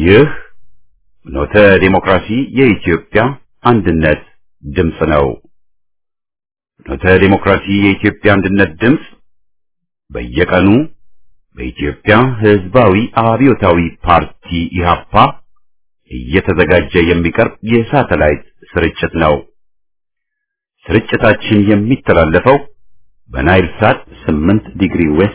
ይህ ኖተ ዴሞክራሲ የኢትዮጵያ አንድነት ድምፅ ነው። ኖተ ዴሞክራሲ የኢትዮጵያ አንድነት ድምፅ በየቀኑ በኢትዮጵያ ሕዝባዊ አብዮታዊ ፓርቲ ኢህአፓ እየተዘጋጀ የሚቀርብ የሳተላይት ስርጭት ነው። ስርጭታችን የሚተላለፈው በናይል ሳት 8 ዲግሪ ዌስት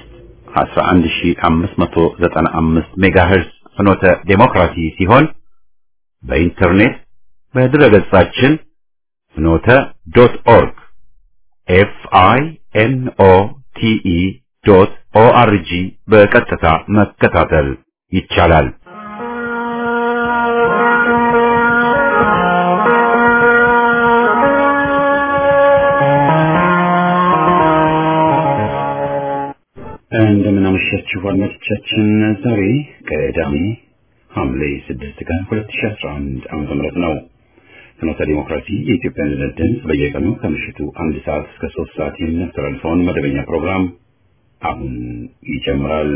11595 ሜጋሄርዝ ፍኖተ ዴሞክራሲ ሲሆን በኢንተርኔት በድረገጻችን ፍኖተ ዶት ኦርግ ኤፍ አይ ኤን ኦ ቲ ኢ ዶት ኦ አር ጂ በቀጥታ መከታተል ይቻላል። እንደምን አመሻችሁ አድማጮቻችን። ዛሬ ቅዳሜ ሐምሌ 6 ቀን 2011 ዓመተ ምህረት ነው። ፍኖተ ዲሞክራሲ የኢትዮጵያ አንድነት ድምፅ በየቀኑ ከምሽቱ አንድ ሰዓት እስከ ሶስት ሰዓት የሚያስተላልፈውን መደበኛ ፕሮግራም አሁን ይጀምራል።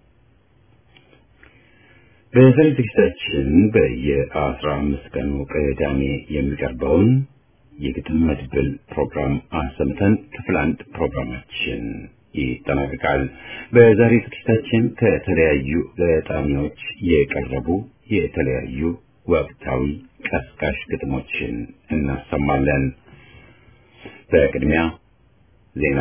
በዛሬ ዝግጅታችን በየአስራ አምስት ቀኑ ቅዳሜ የሚቀርበውን የግጥም መድብል ፕሮግራም አሰምተን ክፍል አንድ ፕሮግራማችን ይጠናቀቃል። በዛሬ ዝግጅታችን ከተለያዩ ገጣሚዎች የቀረቡ የተለያዩ ወቅታዊ ቀስቃሽ ግጥሞችን እናሰማለን። በቅድሚያ ዜና።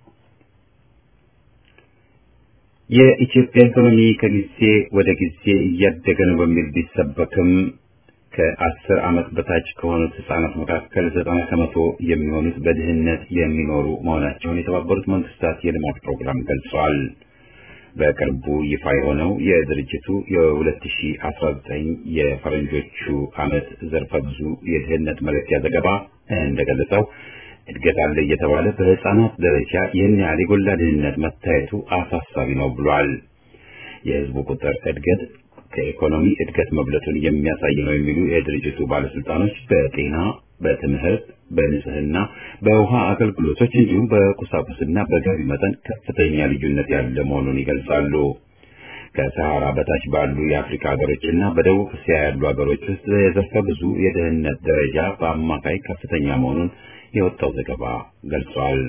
የኢትዮጵያ ኢኮኖሚ ከጊዜ ወደ ጊዜ እያደገ ነው በሚል ቢሰበክም ከአስር ዓመት በታች ከሆኑት ህጻናት መካከል ዘጠና ከመቶ የሚሆኑት በድህነት የሚኖሩ መሆናቸውን የተባበሩት መንግስታት የልማት ፕሮግራም ገልጿል። በቅርቡ ይፋ የሆነው የድርጅቱ የ2019 የፈረንጆቹ ዓመት ዘርፈ ብዙ የድህነት መለኪያ ዘገባ እንደገለጸው እድገት አለ እየተባለ በህፃናት ደረጃ ይህን ያህል የጎላ ድህነት መታየቱ አሳሳቢ ነው ብሏል። የህዝቡ ቁጥር እድገት ከኢኮኖሚ እድገት መብለጡን የሚያሳይ ነው የሚሉ የድርጅቱ ባለስልጣኖች በጤና፣ በትምህርት፣ በንጽህና፣ በውሃ አገልግሎቶች እንዲሁም በቁሳቁስና በገቢ መጠን ከፍተኛ ልዩነት ያለ መሆኑን ይገልጻሉ። ከሰሃራ በታች ባሉ የአፍሪካ ሀገሮችና በደቡብ እስያ ያሉ ሀገሮች ውስጥ የዘርፈ ብዙ የድህነት ደረጃ በአማካይ ከፍተኛ መሆኑን የወጣው ዘገባ ገልጿል።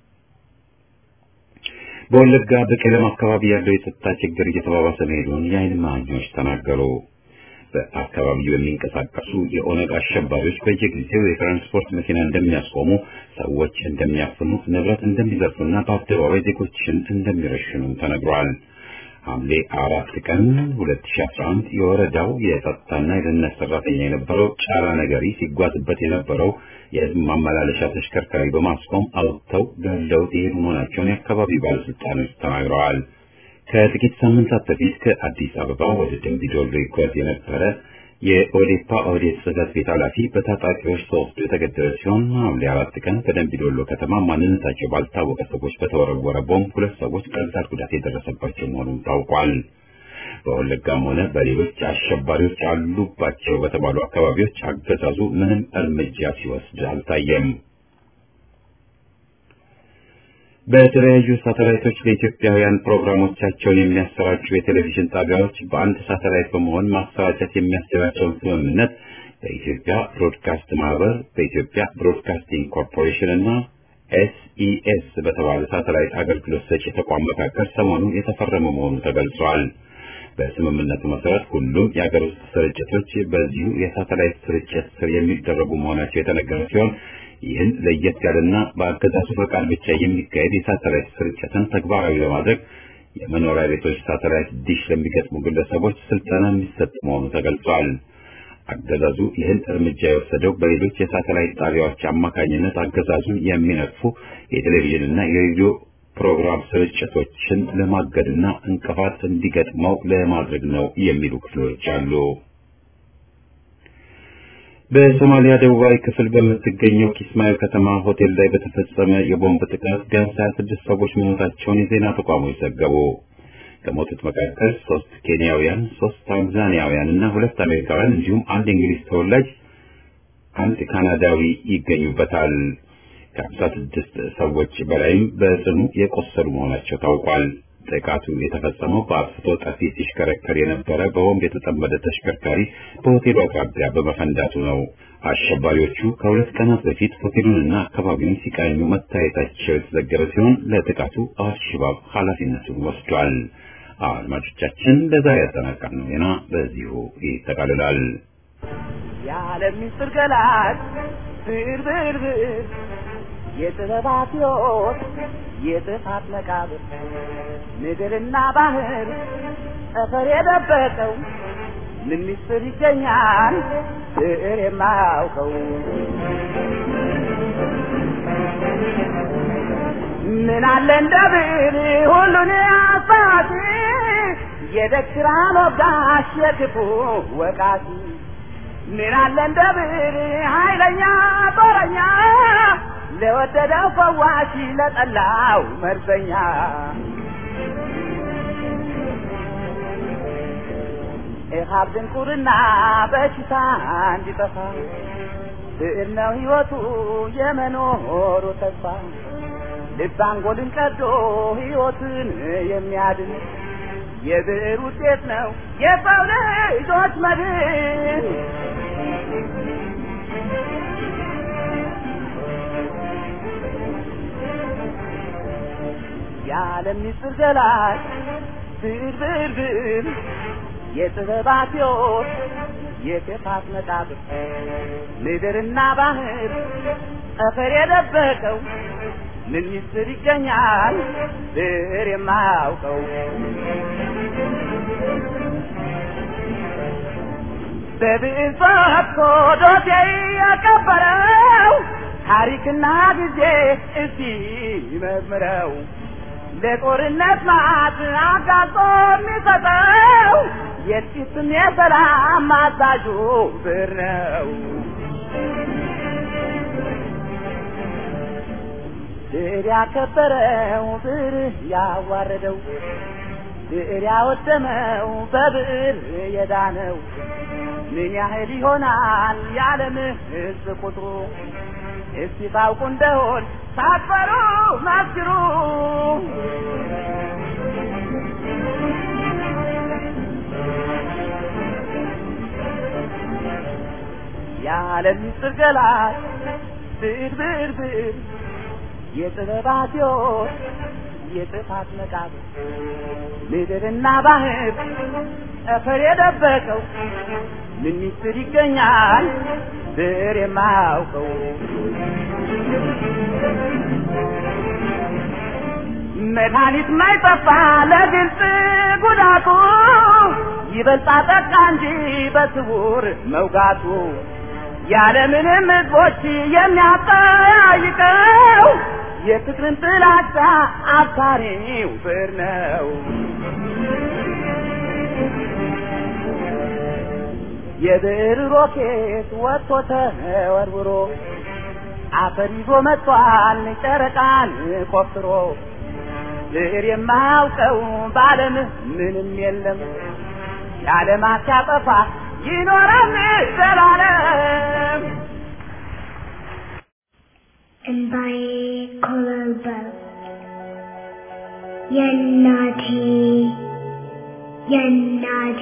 በወለጋ በቄለም አካባቢ ያለው የጸጥታ ችግር እየተባባሰ መሄዱን የዓይን እማኞች ተናገሩ። በአካባቢው የሚንቀሳቀሱ የኦነግ አሸባሪዎች በየጊዜው የትራንስፖርት መኪና እንደሚያስቆሙ፣ ሰዎች እንደሚያፍኑ፣ ንብረት እንደሚዘርፉና በአደባባይ ዜጎችን እንደሚረሽኑ ተነግሯል። ሐምሌ አራት ቀን 2011 የወረዳው የጸጥታና የደህንነት ሰራተኛ የነበረው ጫላ ነገሪ ሲጓዝበት የነበረው የህዝብ ማመላለሻ ተሽከርካሪ በማስቆም አውጥተው ገለውት የሄዱ መሆናቸውን የአካባቢው ባለስልጣኖች ተናግረዋል። ከጥቂት ሳምንታት በፊት ከአዲስ አበባ ወደ ደምቢዶሎ ይጓዝ የነበረ የኦዴፓ ኦህዴድ ጽህፈት ቤት ኃላፊ በታጣቂዎች ተወስዶ የተገደለ ሲሆን ሐምሌ አራት ቀን በደምቢዶሎ ከተማ ማንነታቸው ባልታወቀ ሰዎች በተወረወረ ቦምብ ሁለት ሰዎች ቀላል ጉዳት የደረሰባቸው መሆኑን ታውቋል። በወለጋም ሆነ በሌሎች አሸባሪዎች አሉባቸው በተባሉ አካባቢዎች አገዛዙ ምንም እርምጃ ሲወስድ አልታየም። በተለያዩ ሳተላይቶች ለኢትዮጵያውያን ፕሮግራሞቻቸውን የሚያሰራጩ የቴሌቪዥን ጣቢያዎች በአንድ ሳተላይት በመሆን ማሰራጨት የሚያስችላቸውን ስምምነት በኢትዮጵያ ብሮድካስት ማህበር፣ በኢትዮጵያ ብሮድካስቲንግ ኮርፖሬሽን እና ኤስኢኤስ በተባለ ሳተላይት አገልግሎት ሰጪ ተቋም መካከል ሰሞኑን የተፈረመ መሆኑ ተገልጿል። በስምምነቱ መሰረት ሁሉም የሀገር ውስጥ ስርጭቶች በዚሁ የሳተላይት ስርጭት ስር የሚደረጉ መሆናቸው የተነገረ ሲሆን ይህን ለየት ያለና በአገዛዙ ፈቃድ ብቻ የሚካሄድ የሳተላይት ስርጭትን ተግባራዊ ለማድረግ የመኖሪያ ቤቶች ሳተላይት ዲሽ ለሚገጥሙ ግለሰቦች ስልጠና የሚሰጥ መሆኑ ተገልጿል። አገዛዙ ይህን እርምጃ የወሰደው በሌሎች የሳተላይት ጣቢያዎች አማካኝነት አገዛዙን የሚነቅፉ የቴሌቪዥንና የሬዲዮ ፕሮግራም ስርጭቶችን ለማገድና እንቅፋት እንዲገጥመው ለማድረግ ነው የሚሉ ክፍሎች አሉ። በሶማሊያ ደቡባዊ ክፍል በምትገኘው ኪስማዮ ከተማ ሆቴል ላይ በተፈጸመ የቦምብ ጥቃት ቢያንስ 26 ሰዎች መሞታቸውን የዜና ተቋሞች ዘገቡ። ከሞቱት መካከል ሶስት ኬንያውያን፣ ሶስት ታንዛኒያውያን እና ሁለት አሜሪካውያን እንዲሁም አንድ እንግሊዝ ተወላጅ፣ አንድ ካናዳዊ ይገኙበታል። ከ56 ሰዎች በላይም በጽኑ የቆሰሉ መሆናቸው ታውቋል። ጥቃቱ የተፈጸመው በአጥፍቶ ጠፊ ሲሽከረከር የነበረ በቦምብ የተጠመደ ተሽከርካሪ በሆቴሉ አቅራቢያ በመፈንዳቱ ነው። አሸባሪዎቹ ከሁለት ቀናት በፊት ሆቴሉንና አካባቢውን ሲቃኙ መታየታቸው የተዘገበ ሲሆን ለጥቃቱ አልሸባብ ኃላፊነቱን ወስዷል። አድማጮቻችን ለዛሬ ያጠናቀርነው ዜና በዚሁ ይጠቃልላል። የዓለም ምስጢር ገላጭ ብር ብር ብር የጥበባት ሕይወት የጥፋት መቃብር ምድርና ባህር ጠፈር የደበቀው ምን ምስጢር ይገኛል ብዕር የማያውቀው ምን አለ እንደ ብዕር ሁሉን አሳቲ የደግ ወጋሽ የክፉ ወቃቲ ምን አለ እንደ ብዕር ኃይለኛ ጦረኛ ለወደደው ፈዋሽ ለጠላው መርዘኛ ኢሃብ ድንቁርና በሽታ እንዲጠፋ ብዕር ነው ሕይወቱ የመኖሩ ተስፋ ልብ አንጎልን ቀዶ ሕይወትን የሚያድን የብዕር ውጤት ነው የሰው ልጆች መድን። የዓለም ምስጢር ገላጭ ብዕር ብዕር ብዕር የጥበባት ሕይወት የክፋት መቃብር ምድርና ባህር ጠፈር የደበቀው ምን ምስጢር ይገኛል ብዕር የማያውቀው በብዕር ፈትቶ ዶሴ ያቀበረው ታሪክና ጊዜ እስቲ ይመርምረው ለጦርነት ማት አጋጦ የሚሰጠው የጥቂትም የሰላም አዛዡ ብዕር ነው። ብዕር ያከበረው ብዕር ያዋረደው ብዕር ያወደመው በብዕር የዳነው ምን ያህል ይሆናል የዓለም ሕዝብ ቁጥሩ? እስቲ ታውቁ እንደሆን ሳትፈሩ መስክሩ። የዓለም ምስጢር ገላጭ ብዕር ብዕር ብዕር የጥበባት ሕይወት የጥፋት መቃብር ምድርና ባህር ጠፈር የደበቀው ምን ምስጢር ይገኛል ብዕር የማያውቀው መድኃኒት ማይጠፋ ለግልጽ ጉዳቱ ይበልጣ ጠቃ እንጂ በስውር መውጋቱ ያለምንም ሕዝቦች የሚያጠያይቀው የፍቅርን ጥላቻ አብሳሪው ብዕር ነው። የብዕር ሮኬት ወጥቶ ተወርውሮ አፈር ይዞ መጥቷል ጨረቃን ቆፍሮ ብዕር የማያውቀው በዓለም ምንም የለም የዓለማት ሲያጠፋ ይኖራል ዘላለም። እንባዬ ኮበለበለ የእናቴ የእናቴ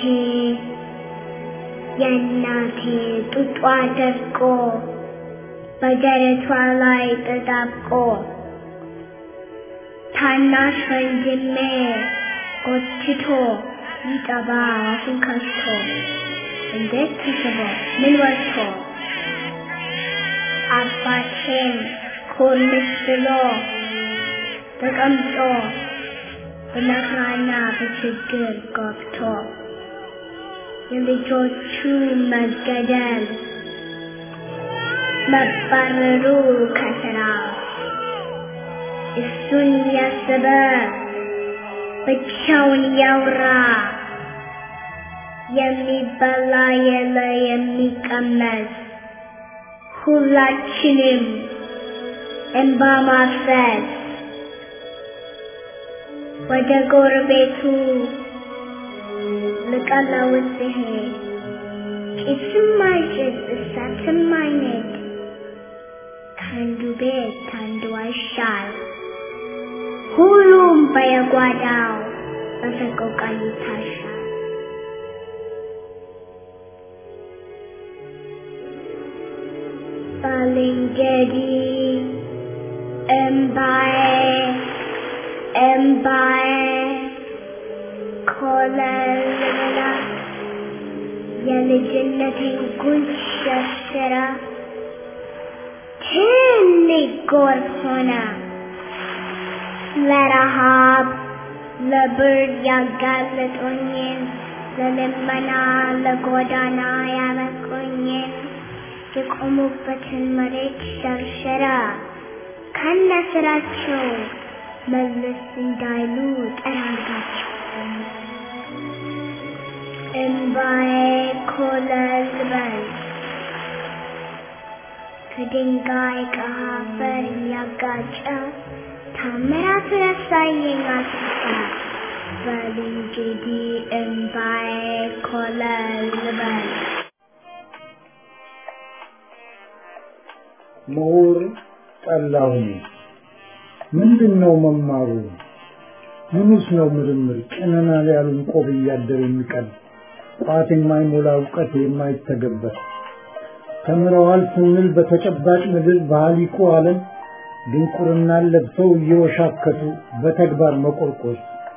የእናቴ ጡጧ ደርቆ በደረቷ ላይ ተጣብቆ ታናሽ ወንድሜ ጎትቶ ሊጠባ አፉን ከፍቶ እንዴት ተስቦ ምን ወጥቶ አባቴም ኮልስ ብሎ ተቀምጦ በመከራና በችግር ገብቶ የልጆቹ መገደል መባረሩ ከስራ እሱን ያሰበ ብቻውን ያውራ የሚበላ የለ የሚቀመስ ሁላችንም እንባ ማፍሰስ ወደ ጎረቤቱ ልቀለውስ ሲሄድ ጭስም አይጭስ እሳትም አይነድ ከአንዱ ቤት አንዱ አይሻል ሁሉም በየጓዳው በሰቆቃ ይታሻል። ባልንጀሪ እምባዬ እምባዬ ኮለል ብላ የልጅነቴን ጉንጭ ሸርሽራ ትልቅ ጎርፍ ሆና ለረሃብ ለብርድ ያጋለጡኝን ለልመና ለጎዳና ያበቁኝን የቆሙበትን መሬት ሸርሸራ ከነ ስራቸው መለስ እንዳይሉ ጠራጋቸው። እምባዬ ኮለል በል ከድንጋይ ከአፈር እያጋጨ ታምራት ረሳየኝ አስፋ በል እንግዲህ እምባዬ ኮለል በል ምሁር ጠላሁኝ ምንድን ነው መማሩ? ምኑስ ነው ምርምር? ጭነናል ያሉን ቆብ እያደር የሚቀል ቋት የማይሞላ እውቀት የማይተገበር ተምረዋል ስንል በተጨባጭ ምድር በሀሊቁ ዓለም ድንቁርናን ለብሰው እየወሻከቱ በተግባር መቆርቆር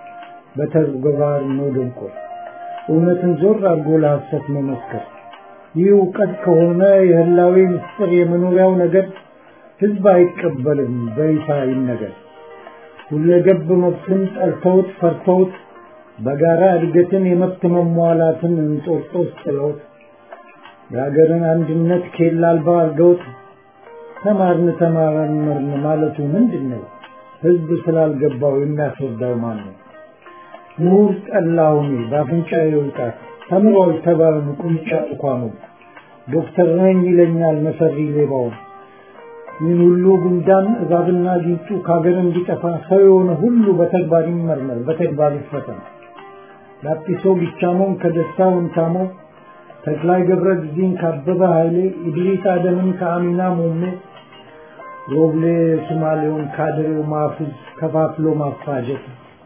በተግባር መደንቆር እውነትን ዞር አድርጎ ለሐሰት መመስከር ይህ እውቀት ከሆነ የህላዌ ምስጢር የመኖሪያው ነገር ህዝብ አይቀበልም በይፋ ይነገር። ሁለገብ መብትን ጠልተውት ፈርተውት በጋራ እድገትን የመብት መሟላትን እንጦርጦስ ጥለውት የሀገርን አንድነት ኬላ አልባ አድርገውት ተማርን ተማረመርን ማለቱ ምንድን ነው? ህዝብ ስላልገባው የሚያስረዳው ማን ነው? ምሁር ጠላሁኔ በአፍንጫዬ ውጣት ተምሯል ተባልን ቁንጫ እንኳኑ ዶክተር ነኝ ይለኛል መሰሪ ሌባውን ይህን ሁሉ ጉንዳን እባብና ጊንጡ ከሀገር እንዲጠፋ ሰው የሆነ ሁሉ በተግባር ይመርመር፣ በተግባር ይፈተን። ላጲሶ ቢቻሞን ከደስታ ወንታሞ ተክላይ ገብረ ጊዜን ካበበ ኃይሌ ኢድሪስ አደምን ከአሚና ሞሜ ሮብሌ ሱማሌውን ካድሬው ማፉዝ ከፋፍሎ ማፋጀት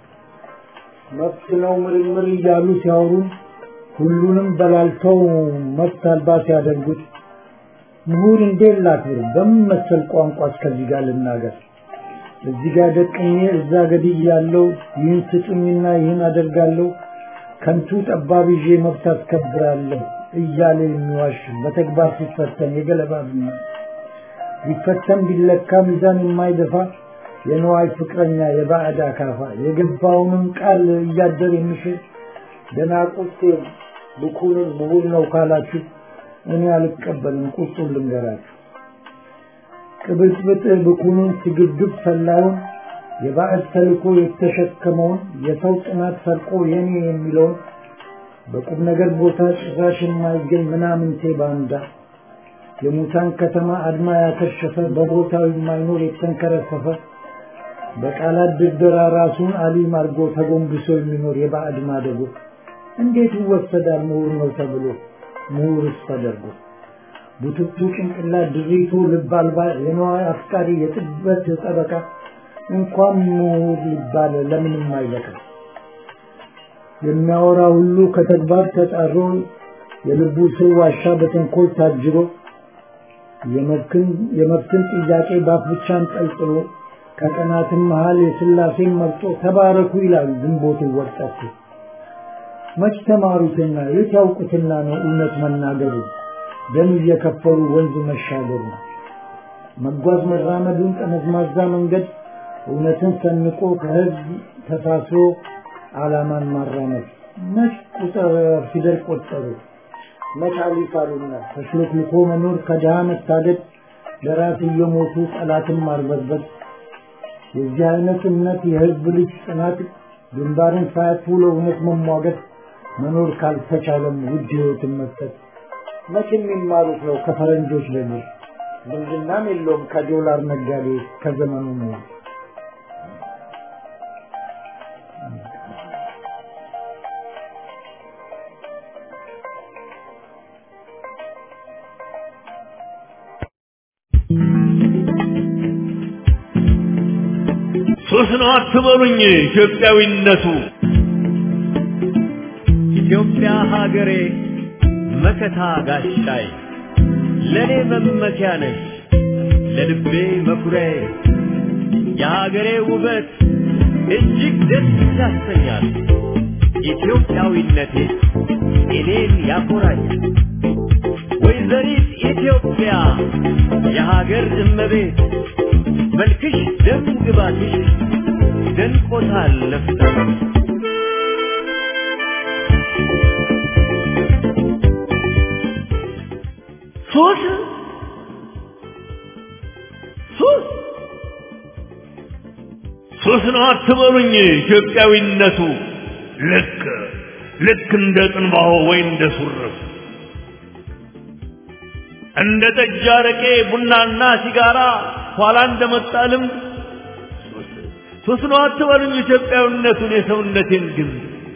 መብት ነው ምርምር እያሉ ሲያወሩን ሁሉንም በላልተው መብት አልባ ሲያደርጉት ምሁር እንዴት ላክብር? በምን መሰል ቋንቋ እስከዚህ ጋር ልናገር? እዚህ ጋር ደቅኜ እዛ ገድይ ያለው ይህን ስጡኝና ይህን አደርጋለሁ ከንቱ ጠባብ ይዤ መብት አስከብራለሁ እያለ የሚዋሽ በተግባር ሲፈተን የገለባ ብና ቢፈተን ቢለካ ሚዛን የማይደፋ የነዋይ ፍቅረኛ የባዕድ አካፋ የገባውንም ቃል እያደር የሚሽር ደናቁርቴ ብኩንን ምሁር ነው ካላችሁ እኔ አልቀበልም። ቁጡን ልንገራችሁ። ቅብጥብጥ ብኩኑን ስግብግብ ሰላዩን የባዕድ ተልኮ የተሸከመውን የሰው ጥናት ሰርቆ የኔ የሚለውን በቁም ነገር ቦታ ጭራሽ የማይገኝ ምናምንቴ ባንዳ የሙታን ከተማ አድማ ያከሸፈ በቦታው የማይኖር የተንከረፈፈ በቃላት ድርደራ ራሱን አሊም አድርጎ ተጎንብሶ የሚኖር የባዕድ ማደጎ እንዴት ይወሰዳል ምሁር ነው ተብሎ ምሁርስ ተደርጎ ቡትቱ ጭንቅላት ድሪቱ ልብ አልባ የነዋይ አፍቃሪ የጥበት ጠበቃ እንኳን ምሁር ሊባል ለምንም አይበቃ። የሚያወራ ሁሉ ከተግባር ተጣሮ የልቡ ስር ዋሻ በተንኮል ታጅሮ የመብትን ጥያቄ ባፍ ብቻ አንጠልጥሎ ከቀናትም መሃል የስላሴን መርጦ ተባረኩ ይላል ግንቦት ወጣቱ። መች ተማሩትና የት ያውቁትና ነው እውነት መናገሩ ደም እየከፈሉ ወንዝ መሻገሩ መጓዝ መራመዱን ጠመዝማዛ መንገድ እውነትን ሰንቆ ከህዝብ ተሳስሮ ዓላማን ማራመድ መች ቁጥር ፊደል ቆጠሩ መች አሊፍ አሉና ተሽሎክልኮ መኖር ከድሃ መታደድ ለራስ እየሞቱ ጠላትን ማርበርበት የዚህ አይነት እምነት የህዝብ ልጅ ጽናት ግንባርን ሳያጥፉ ለእውነት መሟገት መኖር ካልተቻለም ውድ ህይወትን መስጠት መቼ የሚማሩት ነው ከፈረንጆች ለኔ ዝምድናም የለውም ከዶላር ነጋዴ ከዘመኑ ነው ሱስ ነው አትበሉኝ ኢትዮጵያዊነቱ ኢትዮጵያ ሀገሬ መከታ ጋሻይ ለኔ መመኪያ ነሽ ለልቤ መኩሪያዬ የሀገሬ ውበት እጅግ ደስ ያሰኛል። ኢትዮጵያዊነቴ እኔን ያኮራኛል። ወይዘሪት ኢትዮጵያ የሀገር እመቤት መልክሽ ደም ግባትሽ ደንቆታል ነፍሰ ሱስ ሱስ ሱስ ነው አትበሉኝ። ኢትዮጵያዊነቱ ልክ ልክ እንደ ጥንባሆ ወይ እንደ ሱርፍ እንደ ጠጅ፣ አረቄ፣ ቡናና ሲጋራ ኋላ እንደመጣ ልምድ ሱስ ነው አትበሉኝ። ኢትዮጵያዊነቱን የሰውነቴን ግን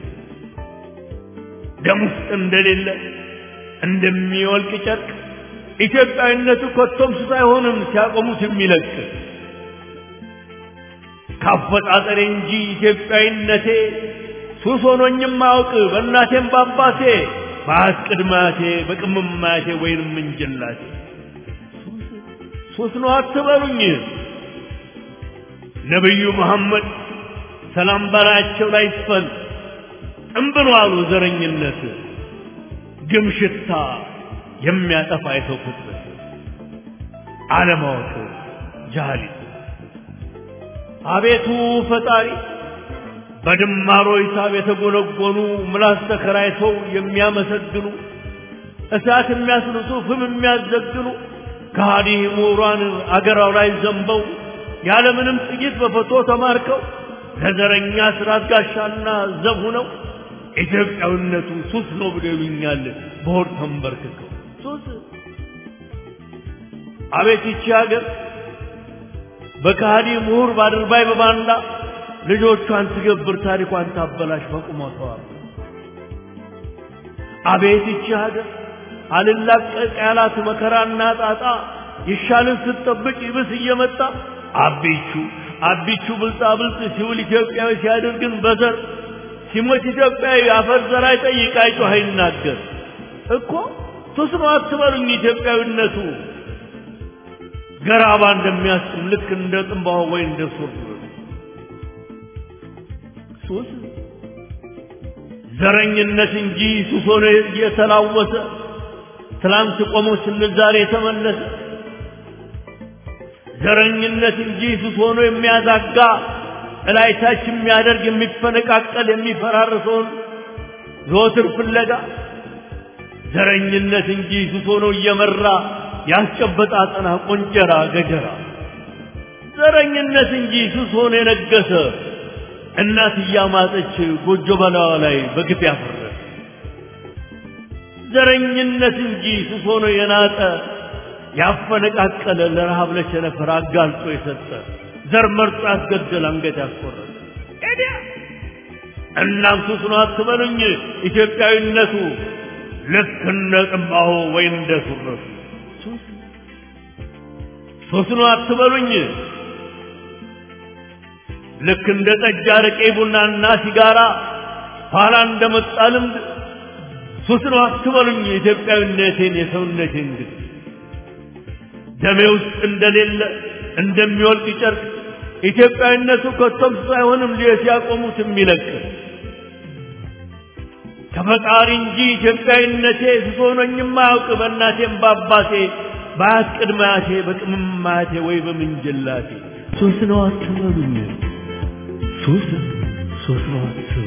ደም ውስጥ እንደሌለ እንደሚወልቅ ጨርቅ ኢትዮጵያዊነቱ ኮቶም ሱስ አይሆንም ሲያቆሙት የሚለቅ ካፈጣጠሬ እንጂ ኢትዮጵያዊነቴ ሱስ ሆኖኝም አውቅ በእናቴም በአባቴ በአያት ቅድማቴ በቅምማቴ ወይንም እንጀላቴ ሱስ ነው አትበሉኝ። ነቢዩ መሐመድ ሰላም በላያቸው ላይ ይስፈን ጥንብን አሉ ዘረኝነት ግም ሽታ የሚያጠፋ የሰው ፍጥረት አለማወቅ ጃሃሊት አቤቱ ፈጣሪ በድማሮ ሂሳብ የተጎነጎኑ ምላስ ተከራይተው የሚያመሰግኑ እሳት የሚያስልሱ ፍም የሚያዘግኑ ከሃዲ ምሁራን አገራው ላይ ዘንበው ያለምንም ጥቂት በፈቶ ተማርከው ለዘረኛ ስርዓት ጋሻና ዘብ ሆነው ኢትዮጵያዊነቱ ሱስ ነው ብለው ይሉኛል በሆድ ተንበርክከው ሱስ አቤት ይቺ ሀገር በከሃዲ ምሁር ባድርባይ በባንዳ ልጆቿን ትገብር ታሪኳን ታበላሽ በቁመቷ አቤት ይቺ ሀገር አልላቀቅ ያላት መከራና ጣጣ ይሻልን ስትጠብቅ ይብስ እየመጣ አቢቹ አቢቹ ብልጣ ብልጥ ሲውል ኢትዮጵያዊ ሲያደርግን በዘር ሲሞት ኢትዮጵያዊ አፈር ዘር አይጠይቅ አይጮህ አይናገር እኮ ሱስ ነው አትበሉኝ ኢትዮጵያዊነቱ ገራባ እንደሚያስጥም ልክ እንደ ጥንባሆ ወይ እንደ ሱር ሱስ ዘረኝነት እንጂ ሱስ ሆኖ እየተላወሰ ትላንት ቆሞ ስንል ዛሬ የተመለሰ ዘረኝነት እንጂ ሱስ ሆኖ የሚያዛጋ እላይታች የሚያደርግ የሚፈነቃቀል የሚፈራርሰውን ዘወትር ፍለጋ ዘረኝነት እንጂ ሱስ ሆኖ እየመራ ያስጨበጣ አጠና ቆንጨራ ገጀራ ዘረኝነት እንጂ ሱስ ሆኖ የነገሰ እናት እያማጠች ጎጆ በላዋ ላይ በግፍ ያፈረ ዘረኝነት እንጂ ሱስ ሆኖ የናጠ ያፈነቃቀለ ለረሃብ ለቸነፈር አጋልጦ የሰጠ ዘር መርጦ ያስገደል አንገት ያስቆረጠ ኤዲያ እናም ሱስ ነው አትበሉኝ ኢትዮጵያዊነቱ ልክ እንደ ጥንባሆ ወይ እንደ ሱረቱ ሱስ ነው አትበሉኝ ልክ እንደ ጠጅ አረቄ ቡናና ሲጋራ ኋላ እንደመጣ ልምድ ሱስ ነው አትበሉኝ ኢትዮጵያዊነቴን የሰውነቴን ግን ደሜ ውስጥ እንደሌለ እንደሚወልቅ ጨርቅ ኢትዮጵያዊነቱ ከቶም ሳይሆንም ሲያቆሙት የሚለቅ ከፈጣሪ እንጂ ኢትዮጵያዊነቴ ሱስ ሆኖኝም አያውቅ በእናቴም በአባቴ በአያት ቅድመ አያቴ በቅምም አያቴ ወይ በምንጅላቴ ሱስ ነው አትበሉኝ ሱስ ሱስ ነው አትበሉኝ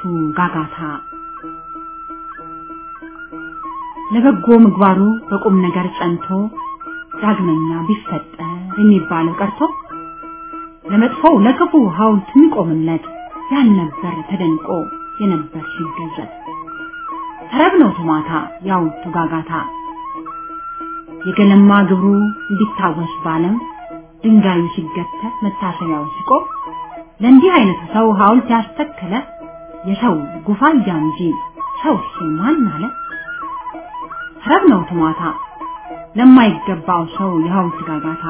ጋጋታ ለበጎ ምግባሩ በቁም ነገር ጸንቶ ዳግመኛ ቢፈጠር የሚባለው ቀርቶ ለመጥፎው ለክፉ ሐውልት የሚቆምለት ያልነበር ተደንቆ የነበር ሲገዘት ተረብ ነው ቶማታ የሐውልቱ ጋጋታ የገለማ ግብሩ እንዲታወስ ባለም ድንጋዩ ሲገተር መታሰቢያው ሲቆም ለእንዲህ አይነቱ ሰው ሐውልት ያስተከለ የሰው ጉፋያ እንጂ ሰው ማን አለ? ተረብ ነው ቶማታ ለማይገባው ሰው የሐውልት ጋጋታ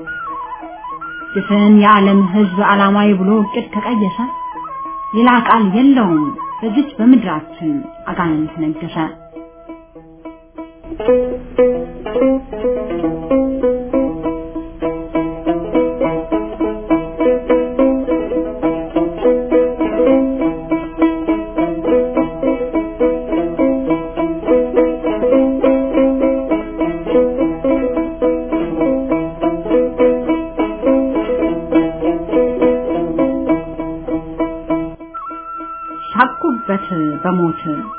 ድፍን የዓለም ሕዝብ ዓላማዊ ብሎ እቅድ ከቀየሰ ሌላ ቃል የለውም በዚች በምድራችን አጋንንት ነገሰ። ሳቁበት በሞት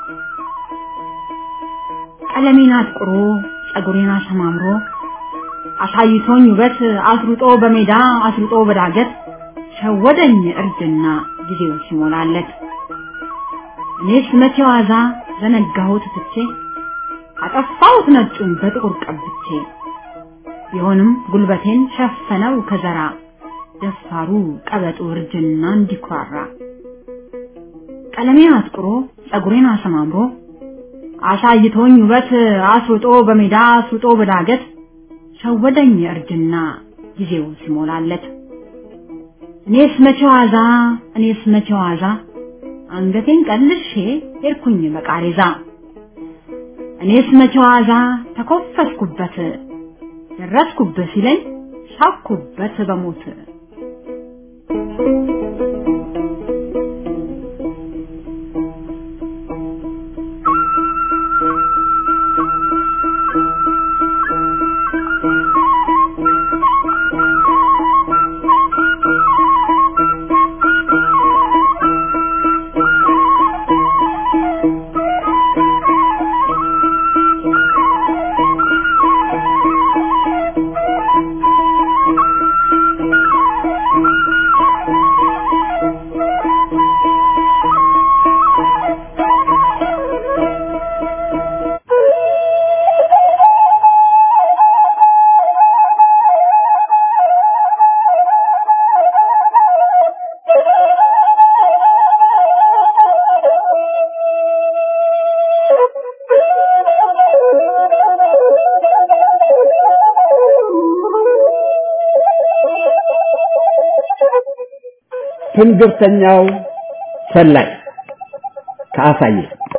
ቀለሜን አጥቁሮ ጸጉሬን አሰማምሮ አሳይቶኝ ውበት አስሩጦ በሜዳ አስሩጦ በዳገት ሸወደኝ እርጅና ጊዜው ሲሞላለት እኔስ መቼ ዋዛ ዘነጋሁት ትቼ አጠፋሁት ነጩን በጥቁር ቀብቼ ቢሆንም ጉልበቴን ሸፈነው ከዘራ ደፋሩ ቀበጡ እርጅና እንዲኩራራ ቀለሜን አጥቁሮ ጸጉሬን አሰማምሮ አሳይቶኝ ውበት አስሩጦ በሜዳ አስሩጦ በዳገት ሸወደኝ እርጅና ጊዜው ሲሞላለት እኔስ መቼ ዋዛ እኔስ መቼ ዋዛ አንገቴን ቀልሼ ሄድኩኝ በቃሬዛ እኔስ መቼ ዋዛ ተኮፈስኩበት ደረስኩበት ሲለኝ ሳኩበት በሞት ትንግርተኛው ሰላይ ከአሳየ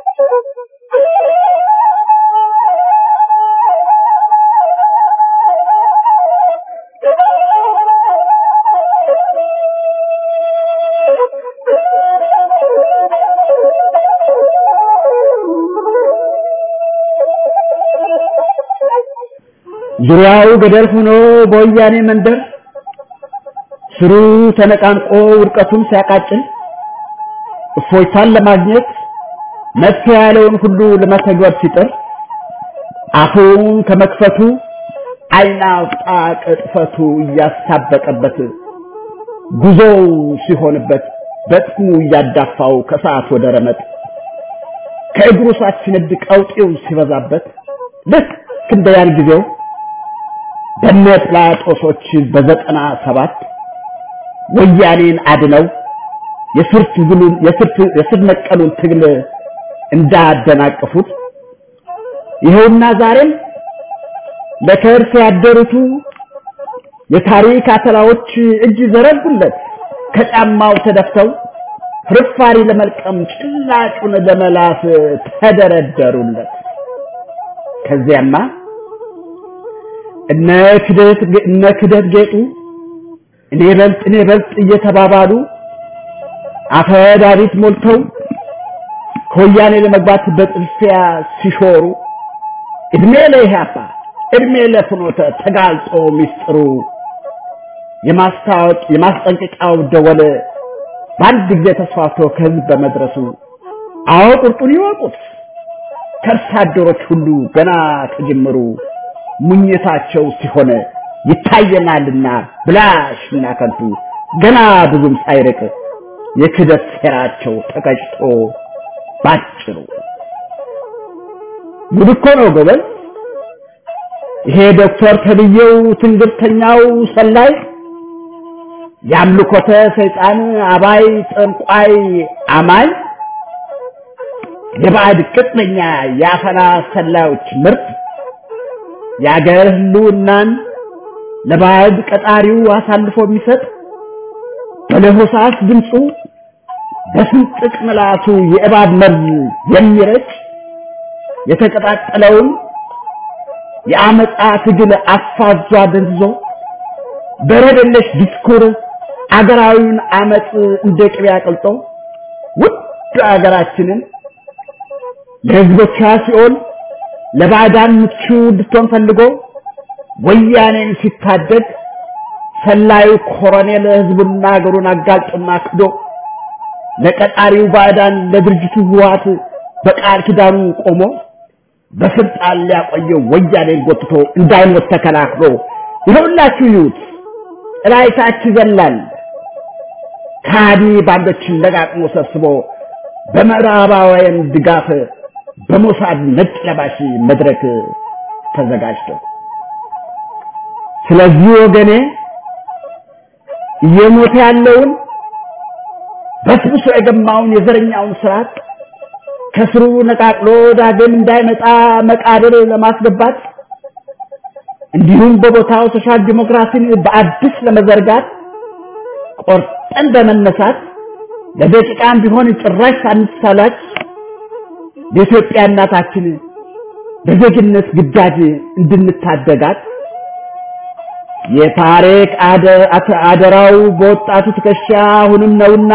ዙሪያው ገደል ሆኖ በወያኔ መንደር ስሩ ተነቃንቆ ውድቀቱን ሲያቃጭል እፎይታን ለማግኘት መፍትሄ ያለውን ሁሉ ለመተግበር ሲጥር አፉን ከመክፈቱ ዓይን አውጣ ቅጥፈቱ እያሳበቀበት ጉዞው ሲሆንበት በጥሙ እያዳፋው ከሰዓት ወደ ረመጥ ከእግሩ ሳት ሲነድ ቀውጤው ሲበዛበት ልክ እንደ ያን ጊዜው በነ ጲላጦሶች በዘጠና ሰባት ወያኔን አድነው የስር ትግሉን የስር ነቀሉን ትግል እንዳደናቀፉት ይኸውና ዛሬም ለከርስ ያደሩቱ የታሪክ አተላዎች እጅ ዘረጉለት ከጫማው ተደፍተው ፍርፋሪ ለመልቀም ጭላጩን ለመላስ ተደረደሩለት። ከዚያማ እነ ክደት እነ ክደት ጌጡ እኔ በልጥ እኔ በልጥ እየተባባሉ አፈዳሪት ሞልተው ከወያኔ ለመግባት በጥልፊያ ሲሾሩ እድሜ ለኢህአፓ እድሜ ለፍኖተ ተጋልጦ ሚስጥሩ የማስታወቅ የማስጠንቀቂያው ደወል በአንድ ጊዜ ተስፋፍቶ ከህዝብ በመድረሱ አዎ ቁርጡን ይወቁት። ከርሳ አደሮች ሁሉ ገና ከጅምሩ ሙኝታቸው ሲሆን ይታየናልና ብላሽና ከንቱ ገና ብዙም ሳይርቅ የክደት ሴራቸው ተቀጭቶ ባጭሩ ጉድ እኮ ነው ጎበዝ። ይሄ ዶክተር ተብዬው ትንግርተኛው ሰላይ የአምልኮተ ሰይጣን አባይ ጠንቋይ አማኝ የባዕድ ቅጥነኛ የአፈና ሰላዮች ምርት የአገር ህልውናን ለባዕድ ቀጣሪው አሳልፎ የሚሰጥ በለሆሳስ ድምፁ በስንጥቅ ምላሱ የእባብ መርዝ የሚረጭ የተቀጣጠለውን የአመፃ ትግል አፋዟ ደንዝዞ በረደለሽ ዲስኩር አገራዊውን አመፅ እንደ ቅቤ አቅልጦ ውድ አገራችንን ለህዝቦቿ ሲኦል ለባዕዳን ምቹ እንድትሆን ፈልጎ ወያኔን ሲታደግ ሰላዩ ኮሎኔል ህዝቡና ሀገሩን አጋልጦና ክዶ ለቀጣሪው ባዕዳን ለድርጅቱ ህወሓት በቃል ኪዳኑ ቆሞ በስልጣን ሊያቆየው ወያኔን ጎትቶ እንዳይሞት ተከላክሎ ይኸውላችሁ ይዩት ጥላይታች ይዘላል ካዲ ባንዶችን ለጋጥሞ ሰብስቦ በምዕራባውያን ድጋፍ በሞሳድ ነጭ ለባሽ መድረክ ተዘጋጅቶ ስለዚህ ወገኔ እየሞተ ያለውን በስብሶ የገማውን የዘረኛውን ስርዓት ከስሩ ነቃቅሎ ዳግም እንዳይመጣ መቃብር ለማስገባት እንዲሁም በቦታው ሶሻል ዲሞክራሲን በአዲስ ለመዘርጋት ቆርጠን በመነሳት ለደቂቃም ቢሆን ጭራሽ ሳንሳላች የኢትዮጵያ እናታችን በዜግነት ግዳጅ እንድንታደጋት የታሪክ አደራው በወጣቱ ትከሻ አሁንም ነውና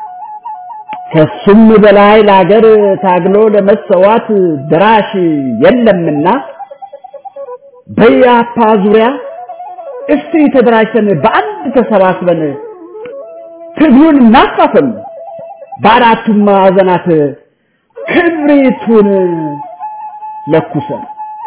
ከሱም በላይ ለሀገር ታግሎ ለመሰዋት ድራሽ የለምና በያፓ ዙሪያ እስቲ ተደራጅተን በአንድ ተሰባስበን ትግሉን እናፋፍም፣ በአራቱም ማዕዘናት ክብሪቱን ለኩሰን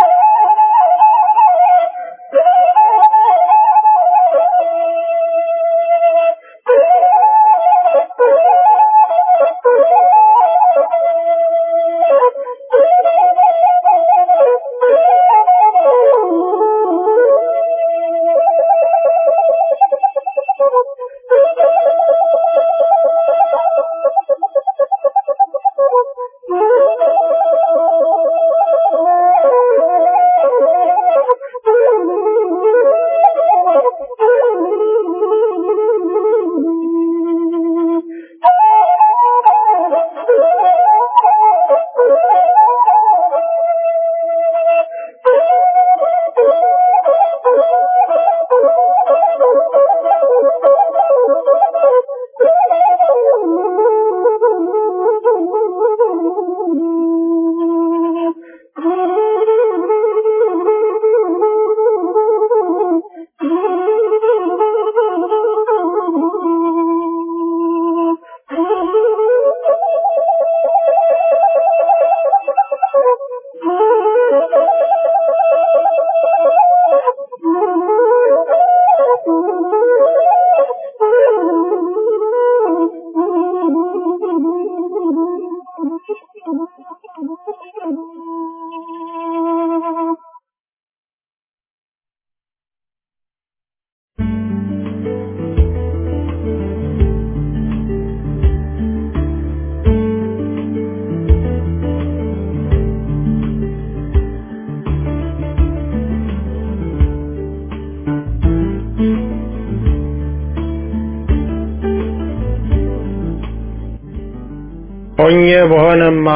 ሆኜ በሆነማ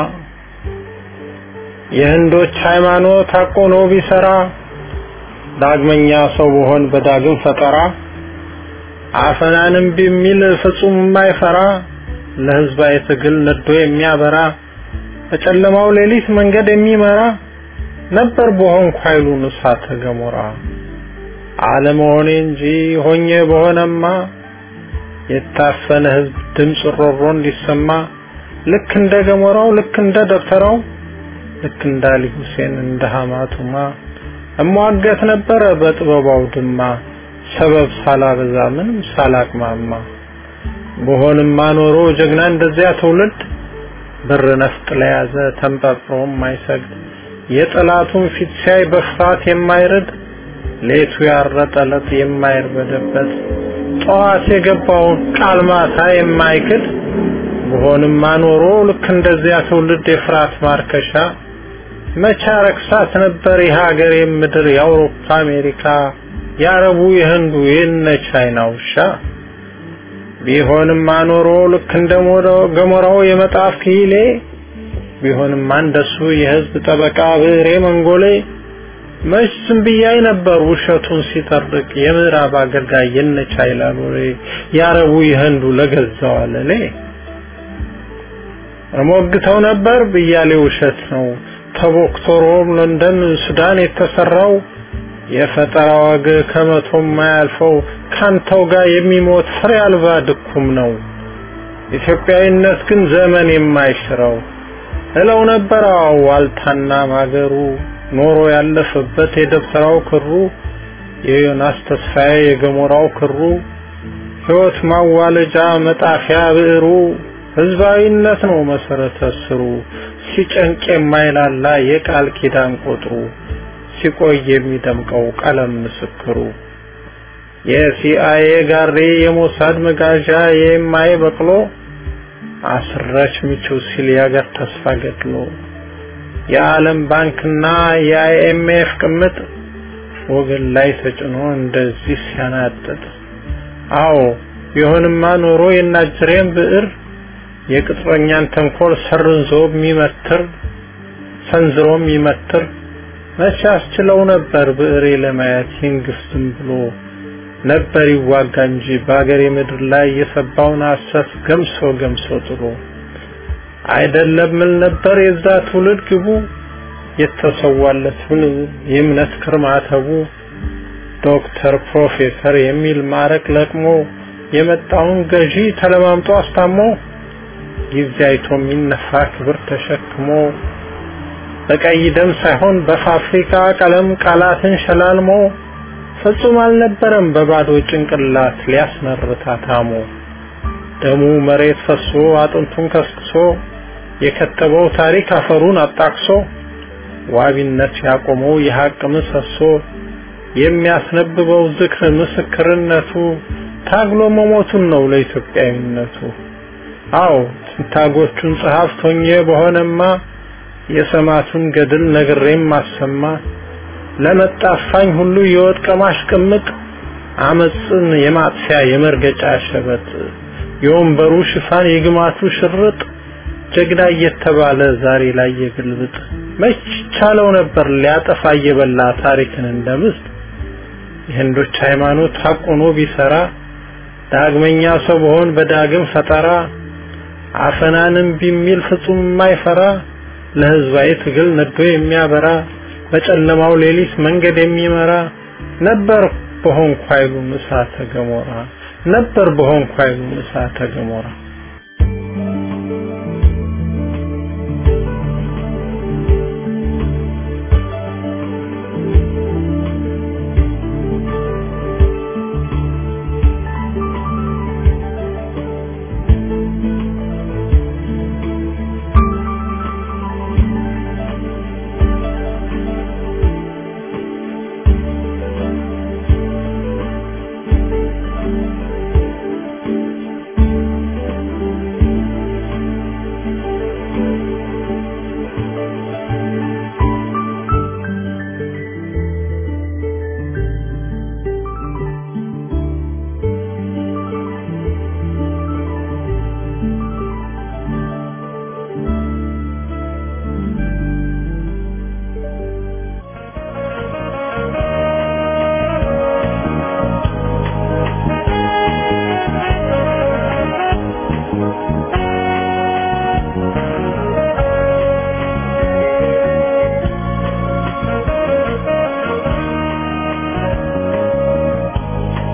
የህንዶች ሃይማኖት አቆኖ ቢሰራ ዳግመኛ ሰው በሆን በዳግም ፈጠራ አፈናንም ቢሚል ፍጹም የማይፈራ ለህዝባዊ ትግል ነዶ የሚያበራ በጨለማው ሌሊት መንገድ የሚመራ ነበር በሆንኩ ኃይሉን እሳተ ገሞራ አለመሆኔ እንጂ ሆኜ በሆነማ የታፈነ ህዝብ ድምፅ ሮሮ እንዲሰማ ልክ እንደ ገሞራው ልክ እንደ ደብተራው ልክ እንደ አሊ ሁሴን እንደ ሐማቱማ እሟገት ነበረ በጥበባው ድማ ሰበብ ሳላበዛ ምንም ሳላቅማማ በሆንማ ኖሮ ጀግና እንደዚያ ትውልድ ብር ነፍጥ ለያዘ ተንጠጥሮ የማይሰግድ የጠላቱን ፊት ሲያይ በፍርሃት የማይርድ ሌቱ ያረጠለት የማይርበደበት ጠዋት የገባውን ቃል ማታ የማይክድ በሆንማ ኖሮ ልክ እንደዚያ ትውልድ የፍርሃት ማርከሻ መቻ ረክሳት ነበር የሀገር የምድር የአውሮፓ አሜሪካ የአረቡ የህንዱ የነ ቻይና ውሻ ቢሆንም አኖሮ ልክ እንደ ገሞራው የመጣፍ ኪሌ ቢሆንም እንደሱ የህዝብ ጠበቃ ብሬ መንጎሌ መች ዝም ብያይ ነበር ውሸቱን ሲጠርቅ የምዕራብ አገልጋይ የነ ቻይና ሎሌ የአረቡ የህንዱ ለገዛው አለሌ እሞግተው ነበር ብያሌ ውሸት ነው ተቦክቶ ሮም፣ ለንደን፣ ሱዳን የተሰራው የፈጠራ ወግ ከመቶ የማያልፈው ካንተው ጋር የሚሞት ፍሬ አልባ ድኩም ነው። ኢትዮጵያዊነት ግን ዘመን የማይሽረው እለው ነበር ዋልታና ማገሩ ኖሮ ያለፈበት የደብተራው ክሩ የዮናስ ተስፋዬ የገሞራው ክሩ ሕይወት ማዋለጃ መጣፊያ ብዕሩ ህዝባዊነት ነው መሰረተ ስሩ ሲጨንቅ የማይላላ የቃል ኪዳን ቁጥሩ ሲቆይ የሚደምቀው ቀለም ምስክሩ የሲአይኤ ጋሪ የሞሳድ መጋዣ የማይ በቅሎ አስረች ምቹ ሲል የአገር ተስፋ ገድሎ የዓለም ባንክና የአይኤምኤፍ ቅምጥ ወገን ላይ ተጭኖ እንደዚህ ሲያናጥጥ አዎ ቢሆንማ ኖሮ የናጅሬን ብዕር የቅጥረኛን ተንኮል ሰርንዞ የሚመትር ሰንዝሮ የሚመትር መቼ አስችለው ነበር ብዕሬ ለማየት ይንግስትም ብሎ ነበር ይዋጋ እንጂ በአገሬ ምድር ላይ የሰባውን ሐሰት ገምሶ ገምሶ ጥሎ አይደለም ምን ነበር የዛ ትውልድ ግቡ የተሰዋለትን የእምነት ክርማተቡ ዶክተር ፕሮፌሰር የሚል ማረቅ ለቅሞ የመጣውን ገዢ ተለማምጦ አስታሞ ጊዜ አይቶ የሚነፋ ክብር ተሸክሞ በቀይ ደም ሳይሆን በፋብሪካ ቀለም ቃላትን ሸላልሞ ፍጹም አልነበረም በባዶ ጭንቅላት ሊያስመርታ ታሞ ደሙ መሬት ፈሶ አጥንቱን ከስክሶ የከተበው ታሪክ አፈሩን አጣቅሶ ዋቢነት ያቆመው የሐቅ ምሰሶ የሚያስነብበው ዝክር ምስክርነቱ ታግሎ መሞቱን ነው ለኢትዮጵያዊነቱ። አዎ ትንታጎቹን ጸሐፍት ሆኜ በሆነማ የሰማቱን ገድል ነግሬም ማሰማ ለመጣፋኝ ሁሉ የወድቀ ማሽቅምጥ አመፅን የማጥፊያ የመርገጫ ሸበጥ የወንበሩ ሽፋን የግማቱ ሽርጥ ጀግና እየተባለ ዛሬ ላይ የግልብጥ መች ቻለው ነበር ሊያጠፋ እየበላ ታሪክን እንደምስጥ የህንዶች ሃይማኖት ሐቁኖ ቢሰራ ዳግመኛ ሰው በሆን በዳግም ፈጠራ አፈናንም ቢሚል ፍጹም የማይፈራ ለህዝባዊ ትግል ነዶ የሚያበራ በጨለማው ሌሊት መንገድ የሚመራ ነበር በሆንኩ ኃይሉ እሳተ ገሞራ ነበር በሆንኩ ኃይሉ እሳተ ገሞራ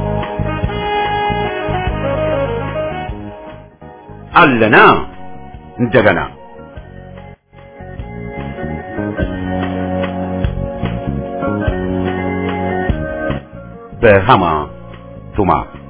አለና እንደገና በሃማ ቱማ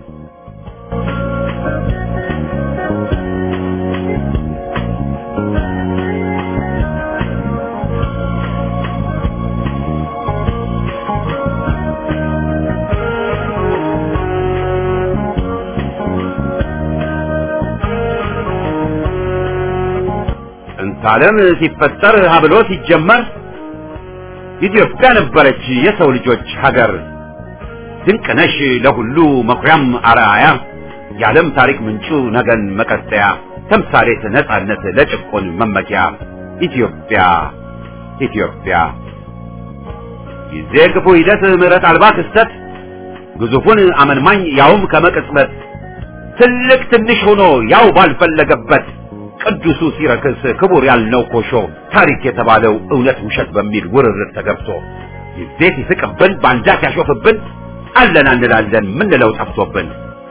ዓለም ሲፈጠር ሀብሎ ሲጀመር ኢትዮጵያ ነበረች የሰው ልጆች ሀገር። ድንቅነሽ ለሁሉ መኩሪያም አርአያ የዓለም ታሪክ ምንጩ ነገን መቀጠያ ተምሳሌት ነጻነት ለጭቆን መመኪያ ኢትዮጵያ ኢትዮጵያ ጊዜ ክፉ ሂደት ምሕረት አልባ ክስተት ግዙፉን አመንማኝ ያውም ከመቅጽበት ትልቅ ትንሽ ሆኖ ያው ባልፈለገበት ቅዱሱ ሲረክስ ክቡር ያልነው ኮሾ ታሪክ የተባለው እውነት ውሸት በሚል ውርርድ ተገብቶ ጊዜ ሲስቅብን ባንዳ ሲያሾፍብን አለን አንላለን ምንለው ጠፍቶብን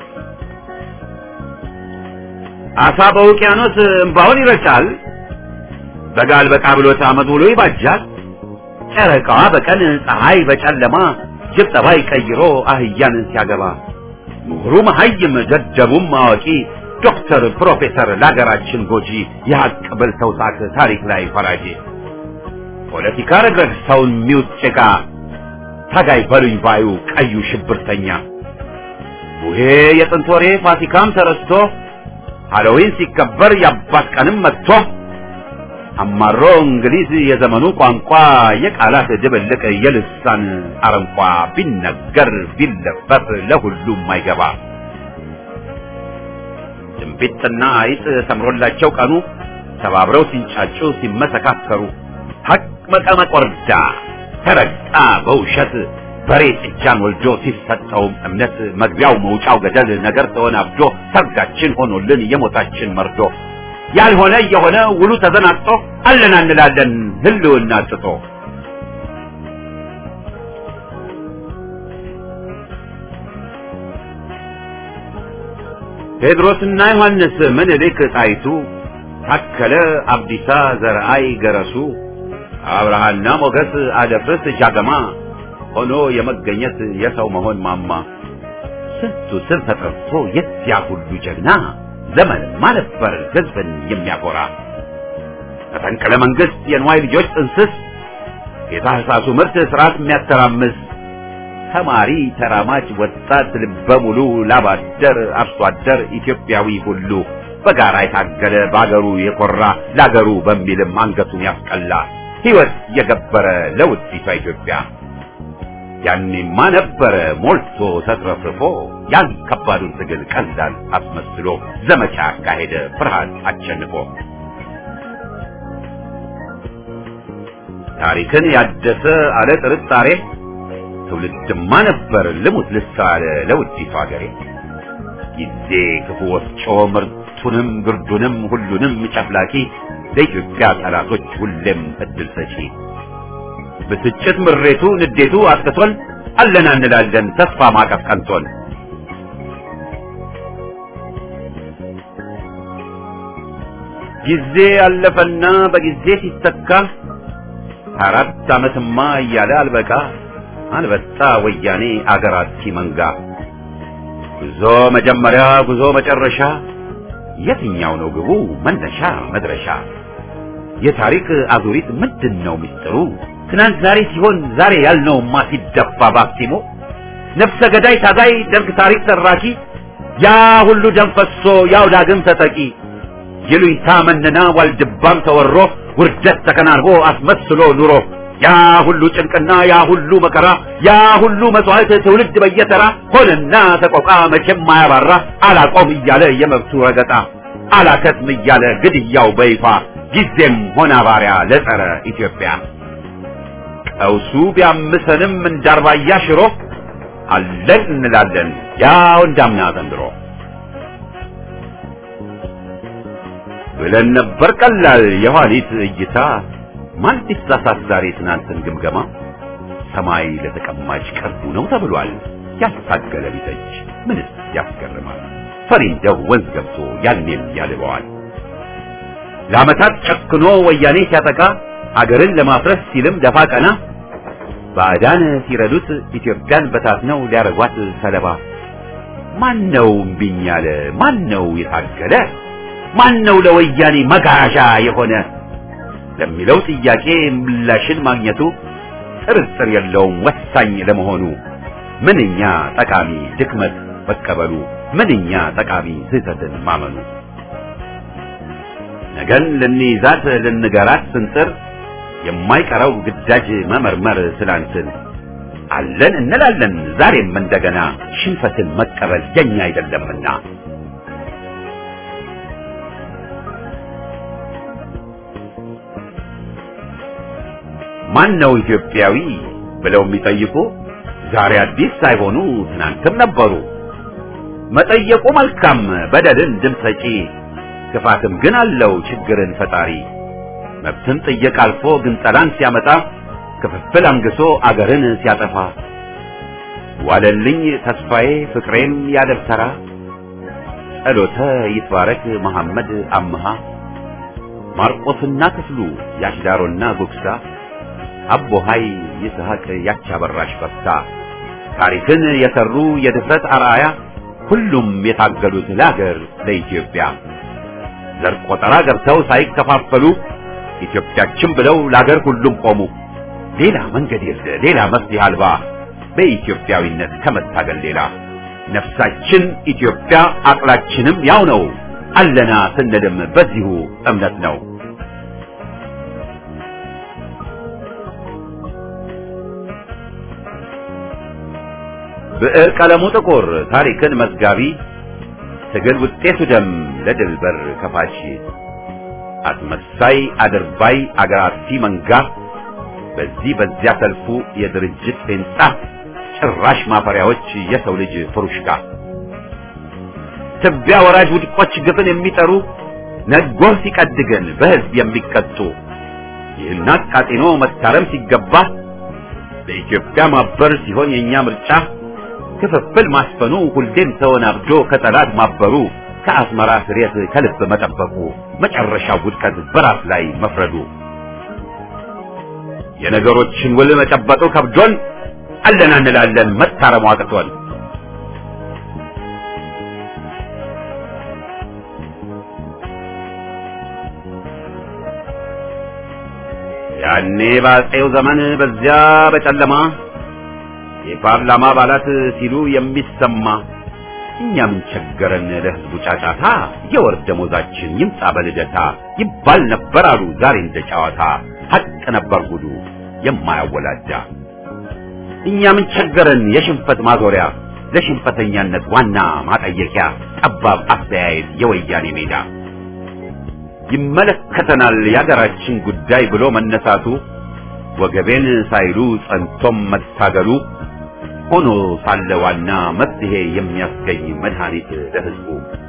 አሳ በውቅያኖስ እምባውን ይረጫል በጋል በቃ ብሎት አመት ውሎ ይባጃል ጨረቃዋ በቀን ፀሐይ በጨለማ ጅብ ጠባይ ቀይሮ አህያን ሲያገባ ምሁሩ መሀይም ደደቡም አዋቂ ዶክተር ፕሮፌሰር ለሀገራችን ጎጂ የሀቅ በልተው ሳቅ ታሪክ ላይ ፈራጂ ፖለቲካ ረግረግ ሰውን ሚውጥ ጭቃ ታጋይ በሉኝ ባዩ ቀዩ ሽብርተኛ ቡሄ የጥንት ወሬ ፋሲካም ተረስቶ ሃሎዊን ሲከበር የአባት ቀንም መጥቶ አማሮ እንግሊዝ የዘመኑ ቋንቋ የቃላት ድብልቅ የልሳን አረንቋ ቢነገር ቢለፈፍ ለሁሉም አይገባ ድንቢጥና አይጥ ሰምሮላቸው ቀኑ ተባብረው ሲንጫጩ ሲመሰካከሩ ሀቅ መቀመቅ ወርዳ ተረግጣ በውሸት በሬ ጥጃን ወልዶ ሲሰጠውም እምነት መግቢያው መውጫው ገደል ነገር ተወናብዶ ሰርጋችን ሆኖልን የሞታችን መርዶ ያልሆነ የሆነ ውሉ ተዘናግቶ አለን አንላለን ህልውና ጥቶ ቴድሮስና ዮሐንስ ምኒልክ ጣይቱ ታከለ አብዲሳ ዘርአይ ገረሱ አብርሃና ሞገስ አደፍርስ ጃገማ ሆኖ የመገኘት የሰው መሆን ማማ ስንቱ ስም ተጠርቶ የዚያ ሁሉ ጀግና ዘመንማ ነበር ህዝብን የሚያኮራ መፈንቅለ መንግስት የንዋይ ልጆች ጥንስስ የታህሳሱ ምርት ስርዓት የሚያተራምስ ተማሪ ተራማጅ ወጣት ልበ ሙሉ ላባደር አርሶ አደር ኢትዮጵያዊ ሁሉ በጋራ የታገለ በአገሩ የኮራ ለአገሩ በሚልም አንገቱን ያስቀላ ሕይወት የገበረ ለውዲቷ ኢትዮጵያ ያኔማ ነበረ ሞልቶ ተትረፍርፎ ያን ከባዱን ትግል ቀላል አስመስሎ ዘመቻ አካሄደ ፍርሃት አሸንፎ ታሪክን ያደሰ አለ ጥርጣሬ ትውልድማ ነበር ልሙት ልሳለ ለውዲቷ ሀገሬ ጊዜ ክፉ ወፍጮ ምርቱንም ግርዱንም ሁሉንም ጨፍላቂ ለኢትዮጵያ ጠላቶች ሁሌም እድል ሰጪ ብስጭት ምሬቱ ንዴቱ አጥቅቶን አለን እንላለን ተስፋ ማቀፍ ቀንቶን ጊዜ አለፈና በጊዜ ሲተካ አራት ዓመትማ እያለ አልበቃ አንበጣ ወያኔ አገራት መንጋ ጉዞ መጀመሪያ ጉዞ መጨረሻ የትኛው ነው ግቡ መነሻ መድረሻ የታሪክ አዙሪት ምንድን ነው ምስጢሩ ትናንት ዛሬ ሲሆን ዛሬ ያልነውማ ሲደፋ ባክቲሞ ነፍሰ ገዳይ ታጋይ ደርግ ታሪክ ተራኪ ያ ሁሉ ደም ፈሶ ያው ዳግም ተጠቂ ይሉኝታ መነና ዋልድባም ተወሮ ውርደት ተከናንቦ አስመስሎ ኑሮ ያ ሁሉ ጭንቅና ያ ሁሉ መከራ ያ ሁሉ መስዋዕት ትውልድ በየተራ ሆነና ተቆቃ መቼም ማያባራ አላቆም እያለ የመብቱ ረገጣ አላከትም እያለ ግድያው በይፋ ጊዜም ሆነ ባሪያ ለጸረ ኢትዮጵያ ቀውሱ ቢያምሰንም እንዳርባያ ሽሮ አለን እንላለን ያው እንዳምና ዘንድሮ ብለን ነበር ቀላል የኋሊት እይታ ማን ሊሳሳት ዛሬ ትናንትን ግምገማ ሰማይ ለተቀማጭ ቅርቡ ነው ተብሏል ያስታገለ ቢተች ምንስ ያስገርማል ፈሪ እንደው ወንዝ ገብቶ ያኔም ያልበዋል ለዓመታት ጨክኖ ወያኔ ሲያጠቃ አገርን ለማፍረስ ሲልም ደፋ ቀና ባዕዳን ሲረዱት ኢትዮጵያን በታትነው ሊያረጓት ሰለባ ማን ነው እምቢኝ ያለ ማን ነው የታገለ ማን ነው ለወያኔ መጋዣ የሆነ ለሚለው ጥያቄ ምላሽን ማግኘቱ ጥርጥር የለውም ወሳኝ ለመሆኑ ምንኛ ጠቃሚ ድክመት መቀበሉ ምንኛ ጠቃሚ ስህተትን ማመኑ ነገን ልንይዛት ልንገራት ስንጥር የማይቀረው ግዳጅ መመርመር ስላንትን አለን እንላለን ዛሬም እንደገና ሽንፈትን መቀበል የኛ አይደለምና ማን ነው ኢትዮጵያዊ ብለው የሚጠይቁ ዛሬ አዲስ ሳይሆኑ ትናንትም ነበሩ። መጠየቁ መልካም በደልን ድምፅ ሰጪ ክፋትም ግን አለው ችግርን ፈጣሪ መብትን ጥየቅ አልፎ ግን ጠላን ሲያመጣ ክፍፍል አንግሶ አገርን ሲያጠፋ ዋለልኝ ተስፋዬ ፍቅሬም ያደብተራ ጸሎተ ይትባረክ መሐመድ አምሃ ማርቆስና ክፍሉ ያሽዳሮና ጉግሳ አቦ ሀይ ይስሐቅ ያቻበራሽ በፍታ ታሪክን የሰሩ የድፍረት አርአያ ሁሉም የታገሉት ለአገር ለኢትዮጵያ ዘር ቆጠራ ገብተው ሳይከፋፈሉ ኢትዮጵያችን ብለው ለአገር ሁሉም ቆሙ። ሌላ መንገድ የለ ሌላ መፍትሄ አልባ በኢትዮጵያዊነት ከመታገል ሌላ ነፍሳችን ኢትዮጵያ አቅላችንም ያው ነው አለና ስንልም በዚሁ እምነት ነው። ብዕር ቀለሙ ጥቁር ታሪክን መዝጋቢ ትግል ውጤቱ ደም ለድል በር ከፋች አስመሳይ አድርባይ አገር አጥፊ መንጋ በዚህ በዚያ ሰልፉ የድርጅት ፌንጣ ጭራሽ ማፈሪያዎች የሰው ልጅ ፍሩሽካ ትቢያ ወራጅ ውድቆች ግፍን የሚጠሩ ነጎህ ሲቀድገን በህዝብ የሚቀጡ ይህን አቃጢኖ መታረም ሲገባ በኢትዮጵያ ማበር ሲሆን የኛ ምርጫ ክፍፍል ማስፈኑ ሁሌም ተወናብዶ ከጠላት ማበሩ ከአስመራ ስሬት ከልብ መጠበቁ መጨረሻው ውድቀት በራስ ላይ መፍረዱ የነገሮችን ውል መጨበጡ ከብዶን አለና እንላለን መታረሙ አቅቶን ያኔ በአፄው ዘመን በዚያ በጨለማ የፓርላማ አባላት ሲሉ የሚሰማ እኛ ምን ቸገረን ለህዝቡ ጫጫታ የወር ደሞዛችን ይምጣ በልደታ ይባል ነበር አሉ ዛሬ እንደ ጨዋታ ሀቅ ነበር ጉዱ የማያወላዳ እኛ ምን ቸገረን የሽንፈት ማዞሪያ ለሽንፈተኛነት ዋና ማጠየቂያ ጠባብ አስተያየት የወያኔ ሜዳ ይመለከተናል የሀገራችን ጉዳይ ብሎ መነሳቱ ወገቤን ሳይሉ ጸንቶም መታገሉ ሆኖ ሳለ ዋና መፍትሄ የሚያስገኝ መድኃኒት ለህዝቡ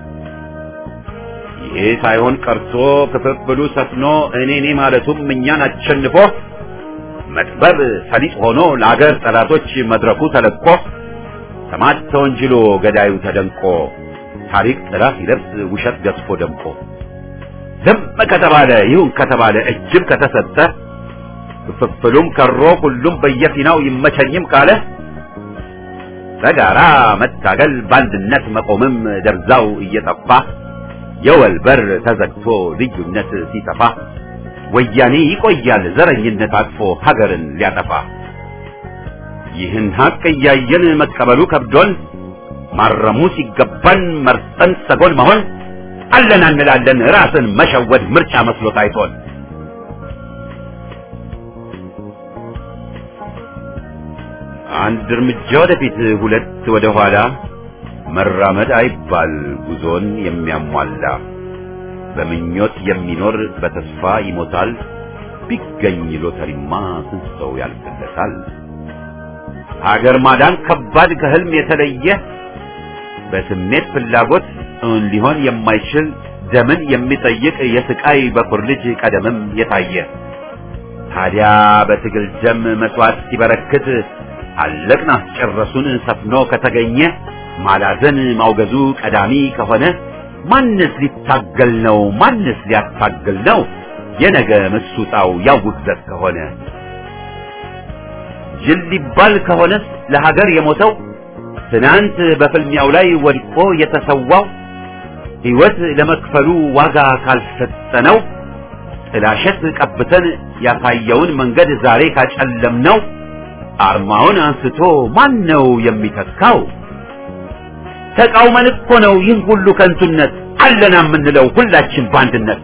ይሄ ሳይሆን ቀርቶ ክፍፍሉ ሰፍኖ እኔ እኔ ማለቱም እኛን አሸንፎ መጥበብ ሰሊጥ ሆኖ ለአገር ጠላቶች መድረኩ ተለቆ ሰማዕት ተወንጅሎ ገዳዩ ተደንቆ ታሪክ ጥላ ሲለብስ ውሸት ገዝፎ ደምቆ ዝም ከተባለ ይሁን ከተባለ እጅም ከተሰጠ ክፍፍሉም ከሮ ሁሉም በየፊናው ይመቸኝም ካለ በጋራ መታገል በአንድነት መቆምም ደርዛው እየጠፋ የወል በር ተዘግቶ ልዩነት ሲሰፋ ወያኔ ይቆያል ዘረኝነት አቅፎ ሀገርን ሊያጠፋ ይህን ሀቅ እያየን መቀበሉ ከብዶን ማረሙ ሲገባን መርጠን ሰጎን መሆን አለና እንላለን ራስን መሸወድ ምርጫ መስሎ ታይቶን አንድ እርምጃ ወደፊት ሁለት ወደ ኋላ መራመድ አይባል ጉዞን የሚያሟላ በምኞት የሚኖር በተስፋ ይሞታል ቢገኝ ሎተሪማ ስንት ሰው ያልፍለታል ሀገር ማዳን ከባድ ከህልም የተለየ በስሜት ፍላጎት እውን ሊሆን የማይችል ደምን የሚጠይቅ የስቃይ በኩር ልጅ ቀደምም የታየ ታዲያ በትግል ደም መስዋዕት ሲበረክት አለቅን አስጨረሱን ሰፍኖ ከተገኘ ማላዘን ማውገዙ ቀዳሚ ከሆነ ማንስ ሊታገል ነው? ማንስ ሊያታግል ነው? የነገ ምሱጣው ያው ውግዘት ከሆነ ጅል ሊባል ከሆነስ ለሀገር የሞተው ትናንት በፍልሚያው ላይ ወድቆ የተሰዋው ሕይወት ለመክፈሉ ዋጋ ካልሰጠነው ጥላሸት ቀብተን ያሳየውን መንገድ ዛሬ ካጨለምነው አርማውን አንስቶ ማን ነው የሚተካው? ተቃውመን እኮ ነው ይህን ሁሉ ከንቱነት አለና የምንለው ሁላችን በአንድነት።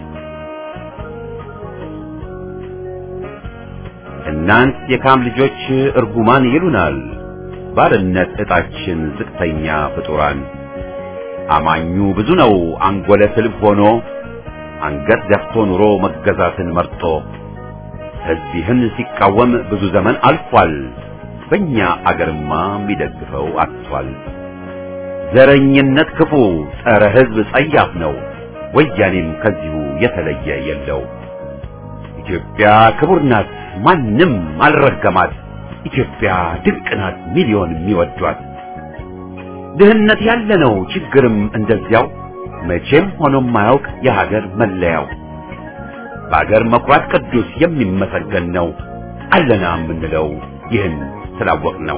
እናንት የካም ልጆች እርጉማን ይሉናል ባርነት ዕጣችን ዝቅተኛ ፍጡራን። አማኙ ብዙ ነው አንጎለ ስልብ ሆኖ አንገት ደፍቶ ኑሮ መገዛትን መርጦ ሕዝብ ይህን ሲቃወም ብዙ ዘመን አልፏል። በእኛ አገርማ የሚደግፈው አጥቷል። ዘረኝነት ክፉ ጸረ ሕዝብ ጸያፍ ነው። ወያኔም ከዚሁ የተለየ የለው። ኢትዮጵያ ክቡር ናት፣ ማንም አልረገማት። ኢትዮጵያ ድንቅ ናት፣ ሚሊዮን የሚወዷት። ድህነት ያለ ነው፣ ችግርም እንደዚያው መቼም ሆኖ ማያውቅ የሀገር መለያው። በሀገር መኩራት ቅዱስ የሚመሰገን ነው። አለና የምንለው ይህን ስላወቅ ነው።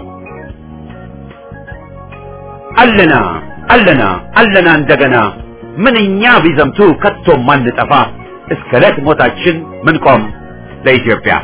አለና አለና አለና እንደገና ምንኛ ቢዘምቱ ከቶም ማንጠፋ እስከ ዕለት ሞታችን ምንቆም ለኢትዮጵያ።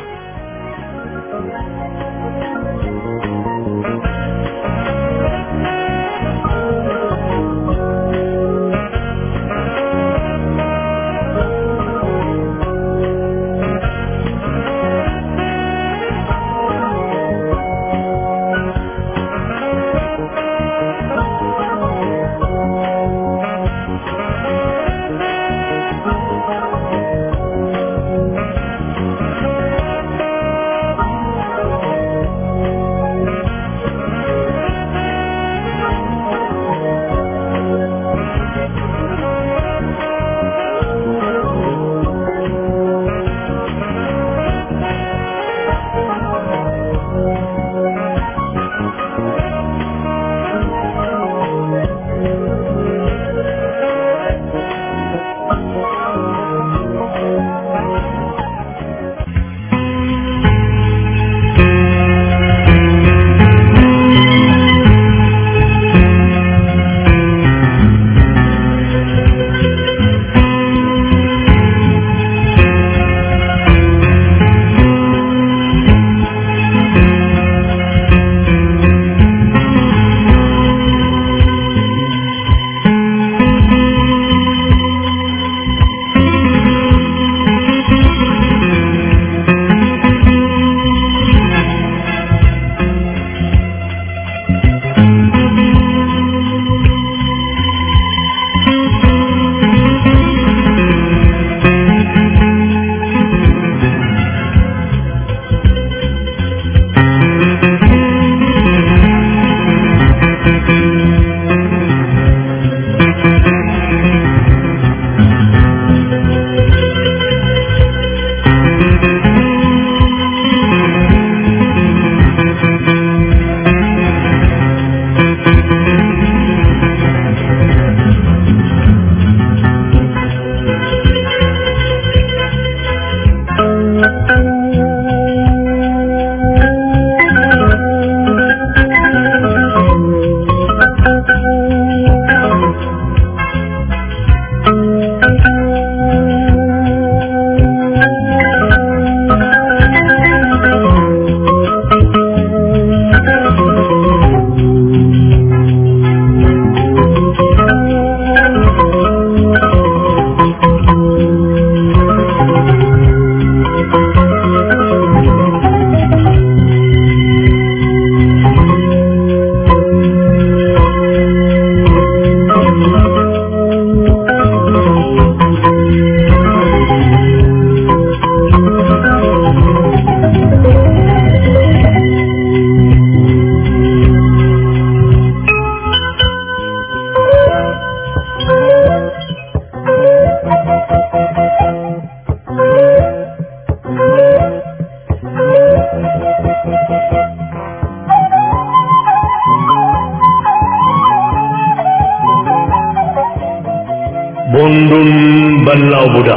በላው ቡዳ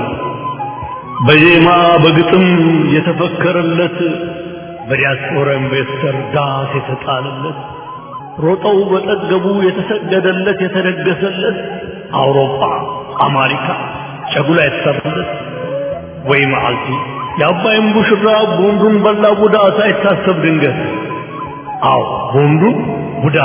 በዜማ በግጥም የተፈከረለት በዲያስፖራ ኢንቨስተር ዳስ የተጣለለት ሮጠው በጠገቡ የተሰገደለት የተደገሰለት አውሮፓ አሜሪካ ጨጉላ የተሰራለት ወይ መዓልቲ የአባይን ቡሽራ ቦንዱን በላ ቡዳ ሳይታሰብ ድንገት አዎ ቦንዱን ቡዳ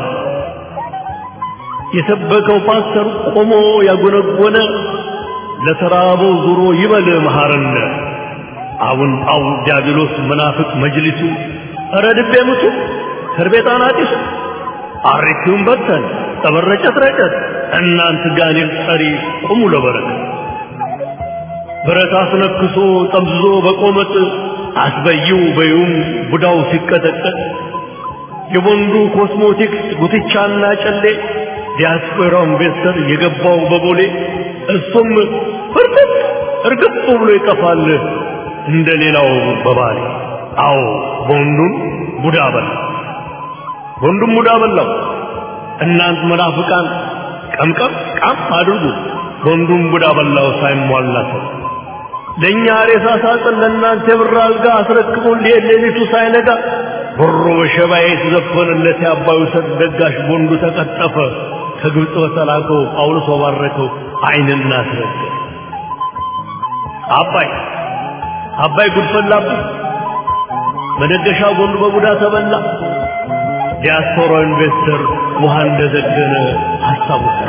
የሰበከው ፓስተር ቆሞ ያጎነጎነ ለተራበው ዙሮ ይበል መሐረነ አቡን ጳው ዲያብሎስ መናፍቅ መጅሊሱ ኧረ ድቤ ምቱ ከርቤጣን አጢሱ አሪቲውን በተን ጠበረጨት ረጨት እናንት ጋኔል ጠሪ ቁሙ ለበረከት ብረት አስነክሶ ጠምዝዞ በቆመጥ አስበይው በዩም ቡዳው ሲቀጠቀጥ የቦንዱ ኮስሞቲክስ ጉትቻና ጨሌ ዲያስፖራው ኢንቨስተር የገባው በቦሌ እሱም ፍርጥጥ እርግጥ ብሎ ይጠፋል እንደ ሌላው በባሌ አዎ ቦንዱን ቡዳ በላ ቦንዱን ቡዳ በላው እናንት መናፍቃን ቀምቀም ቃም አድርጉ ቦንዱን ቡዳ በላው ሳይሟላ ሰው ለእኛ ሬሳ ሳጥን ለእናንተ የብር አልጋ አስረክቦን ሊሄድ ሌሊቱ ሳይነጋ ብሮ በሸባዬ የተዘፈነለት የአባዩ ሰጥ ደጋሽ ቦንዱ ተቀጠፈ ከግብፅ በተላከው ጳውሎስ ባረከው አይንና አስረገ አባይ አባይ ጉድፈላብህ መደገሻ ቦንዱ በቡዳ ተበላ ዲያስፖራ ኢንቨስተር ውሃ እንደዘገነ አስታውሳል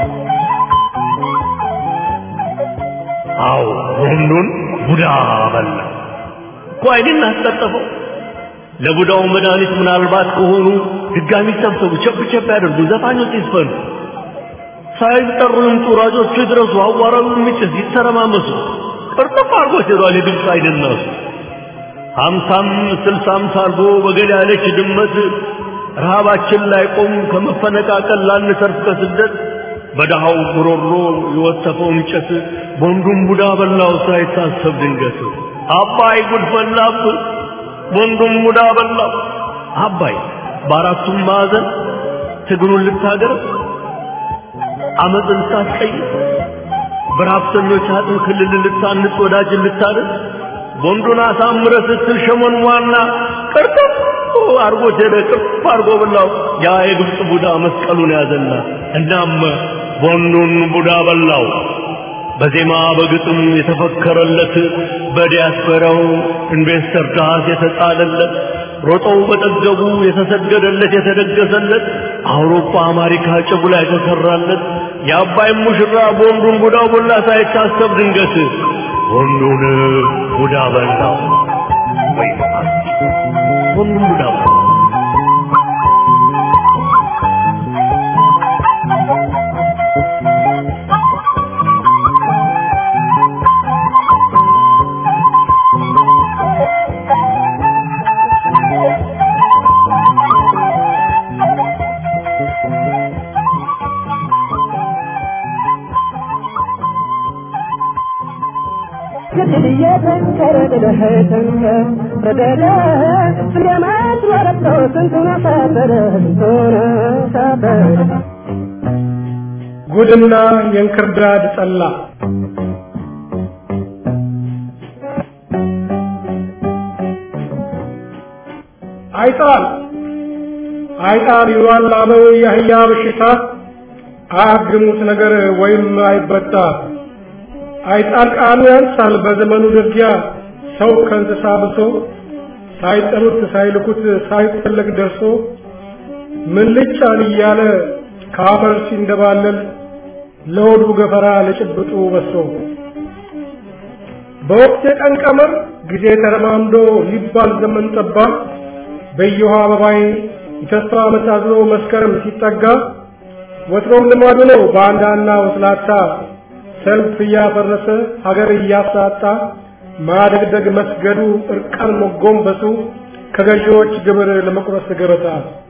አዎ ቦንዱን ቡዳ በላ እኮ አይንን አስቀጠፈው ለቡዳው መድኃኒት ምናልባት ከሆኑ ድጋሚ ሰብሰቡ ቸብ ቸብ ያደርጉ ዘፋኞች ይስፈኑ ሳይጠሩ ይምጡ ራጆቹ ይድረሱ አዋራው የሚጭስ ይተረማመሱ ቅርጥፍ አድርጎ ሄዷል የግብፅ አይደናሱ ሀምሳም ስልሳም ሳርጎ በገድ ያለች ድመት ረሃባችን ላይ ቆም ከመፈነቃቀል ላንሰርፍ ከስደት በደሃው ጉሮሮ የወተፈው እንጨት ቦንዱን ቡዳ በላው ሳይታሰብ ድንገት አባይ ጉድ ፈላብ ቦንዱን ቡዳ በላው አባይ በአራቱም ማዕዘን ትግሉን ልታገር አመፅን ልታስቀይር በረሀብተኞች አጥም ክልል ልታንጽ ወዳጅን ልታደር ቦንዱን አሳምረ ስትል ሸመን ዋና ቅርጥፍ አርጎ ሄደ ቅርፍ አርጎ በላው ያ የግብፅ ቡዳ መስቀሉን ያዘና እናም ቦንዱን ቡዳ በላው በዜማ በግጥም የተፈከረለት በዲያስፖራው ኢንቨስተር ዳስ የተጣለለት ሮጠው በጠገቡ የተሰገደለት የተደገሰለት አውሮፓ አሜሪካ ጭጉላ የተሰራለት የአባይ ሙሽራ ቦንዱን ቡዳው ቦላ ሳይታሰብ ድንገት ቦንዱን ቡዳ በላው ወይ ቦንዱን ቡዳ በላው ጉድና የእንክርዳድ ጠላ አይጣል አይጣል ይሏል አበው የአህያ በሽታ አያግሙት ነገር ወይም አይበጣ አይጣል ቃሉ ያንሳል በዘመኑ ደጊያ ሰው ከእንስሳ ብሶ ሳይጠሩት ሳይልኩት ሳይፈለግ ደርሶ ምን ልጫን እያለ ከአፈር ሲንደባለል ለሆዱ ገፈራ ለጭብጡ በሶ በወቅት የቀን ቀመር ጊዜ ተረማምዶ ሊባል ዘመን ጠባ በየውሃ አበባይ የተስፋ ዓመት አዝሎ መስከረም ሲጠጋ ወትሮም ልማዱ ነው በአንዳና ወስላታ ሰልፍ እያፈረሰ ሀገር እያሳጣ ማደግደግ መስገዱ እርቃን መጎንበሱ ከገዢዎች ግብር ለመቁረስ ገበታ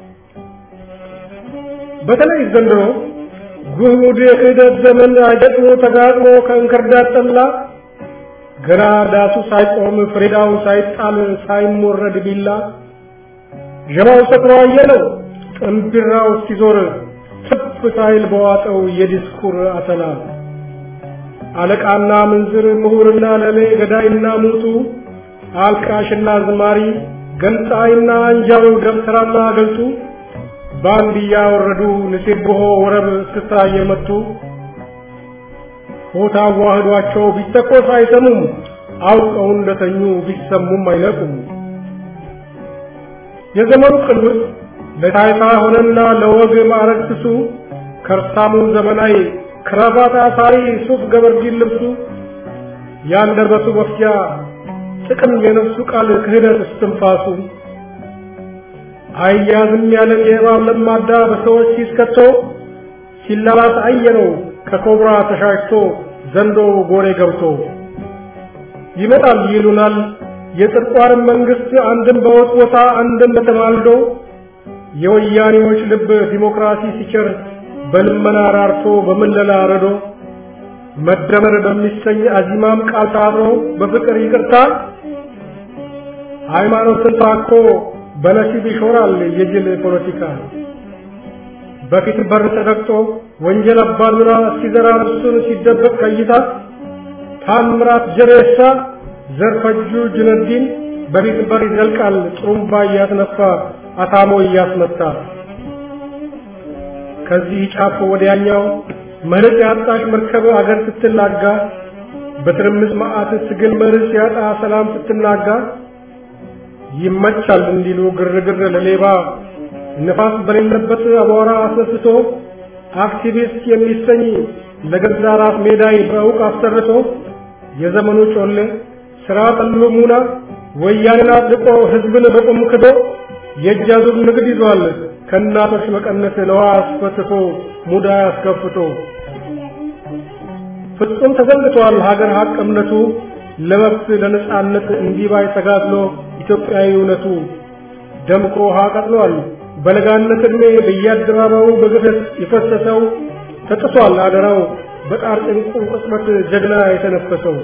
በተለይ ዘንድሮ ጉድ የክህደት ዘመን አይገጥሞ ተጋጥሞ ከእንክርዳድ ጠላ ገና ዳሱ ሳይቆም ፍሬዳው ሳይጣል ሳይሞረድ ቢላ ጀማው ሰክሮ አየለው ጥንቢራው ሲዞር ትፍ ሳይል በዋጠው የዲስኩር አተላ አለቃና ምንዝር ምሁርና ለሌ ገዳይና ሙቱ አልቃሽና ዝማሪ ገንጣይና አንጃው ደብተራና ገልጡ በአንድ እያወረዱ ንሴብሖ ወረብ ስታ እየመቱ ሆታ ዋህዷቸው ቢተኮስ አይሰሙም አውቀው እንደተኙ ቢሰሙም አይነቁም። የዘመኑ ቅዱስ ለታይታ ሆነና ለወግ ማዕረግ ስሱ ከርሳሙ ዘመናዊ ክራባት አሳሪ ሱፍ ገበርዲን ልብሱ ያንደበቱ መፍጃ ጥቅም የነፍሱ ቃል ክህደት እስትንፋሱ አያዝም ያለን የእባብ ለማዳ በሰዎች ሲስከቶ ሲላላስ አየነው ከኮብራ ተሻሽቶ ዘንዶ ጎሬ ገብቶ ይመጣል ይሉናል የጽድቋንም መንግስት አንድም በወጥ ቦታ አንድም በተማልዶ የወያኔዎች ልብ ዲሞክራሲ ሲቸር በልመና ራርቶ በምለላ ረዶ መደመር በሚሰኝ አዚማም ቃል ታብሮ በፍቅር ይቅርታ ሃይማኖትን ታኮ በነሲብ ይሾራል የጅል ፖለቲካ በፊት በር ተደቅጦ ወንጀል አባዱራ ሲዘራ እርሱን ሲደበቅ ከይታ ታምራት ጀሬሳ ዘርፈጁ ጅነዲን በፊት በር ይዘልቃል ጥሩምባ እያስነፋ አታሞ እያስመታ ከዚህ ጫፍ ወዲያኛው መርቅ ያጣሽ መርከብ አገር ስትናጋ በትርምስ መዓት ትግል መርህ ሲያጣ ሰላም ስትናጋ ይመቻል እንዲሉ ግርግር ለሌባ ነፋስ በሌለበት አቧራ አስነስቶ አክቲቪስት የሚሰኝ ለገዛ ራስ ሜዳይ በእውቅ አሰርቶ የዘመኑ ጮሌ ስራ ጠሉ ሙና ወያኔን አጥቆ ህዝብን በቁም ክዶ የእጅ አዙር ንግድ ይዟል ከእናቶች መቀነት ለዋ አስፈትቶ ሙዳ አስከፍቶ ፍጹም ተዘንግቷል ሀገር ሀቅ እምነቱ ለመብት ለነጻነት እንዲባይ ተጋድሎ ኢትዮጵያዊ እውነቱ ደምቆ ውሃ ቀጥሏል በለጋነት ዕድሜ በየአደባባዩ በግፈት የፈሰሰው ተጥሷል አደራው በጣር ጭንቁ ቅጽበት ጀግና የተነፈሰው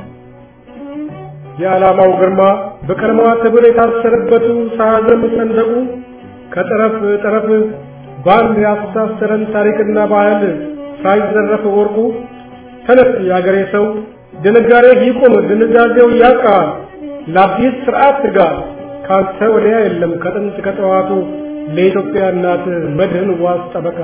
የዓላማው ግርማ በቀለማዋ ትብር የታሰረበቱ ሳያዘም ሰንደቁ ከጠረፍ ጠረፍ በአንድ ያስተሳሰረን ታሪክና ባህል ሳይዘረፍ ወርቁ ተነስ የአገሬ ሰው ድንጋሬ ይቁም ድንጋዜው ያቃ ለአዲስ ስርዓት ትጋ ካንተ ወዲያ የለም ከጥንት ከጠዋቱ ለኢትዮጵያ እናት መድህን ዋስ ጠበቃ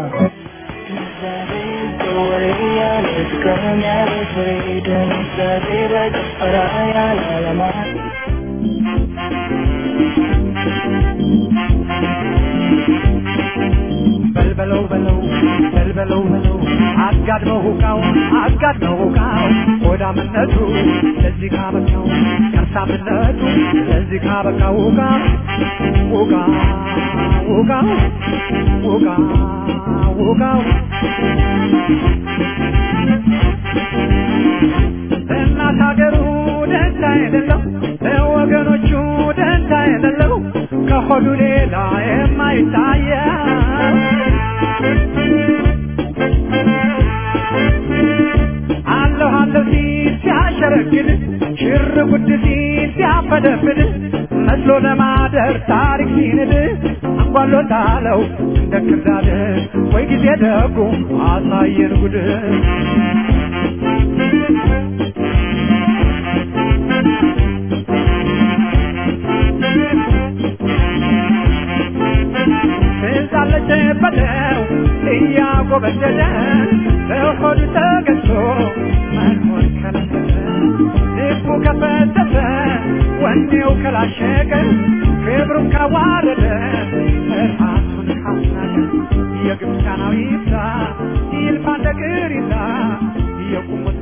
በልበለው በለው በልበለው በለው አጋድመው ሁቃው አጋድመው ሁቃው ሆዳምነቱ ለዚህ ካበቃው ከርሳምነቱ ለዚህ ካበቃው ሁቃ ሁቃ ሁቃ ሁቃ ሁቃው እናት ሀገሩ ደንታ የሌለው ለወገኖቹ ደንታ የሌለው ከሆዱ ሌላ የማይታየው አለሁ አለሁ ሲል ሲያሸረግድ ሽር ጉድ ሲል ሲያፈደፍድ መስሎ ለማደር ታሪክ ሲንድ አንጓሎታለው እንደ ክርዳድ ወይ ጊዜ ደጉ አሳየን ጉድ ትዛለች በለው እያጎበደደ በሆዱ ተገዝቶ መኖር ከለከለ ልቡ ከፈተተ ወኔው ከላሸቀ ክብሩን ካዋረደ ራሱን ካስናቀ የግብፃናዊ ይብዛ ይልፋ እንደ ቅሪታ የቁሙት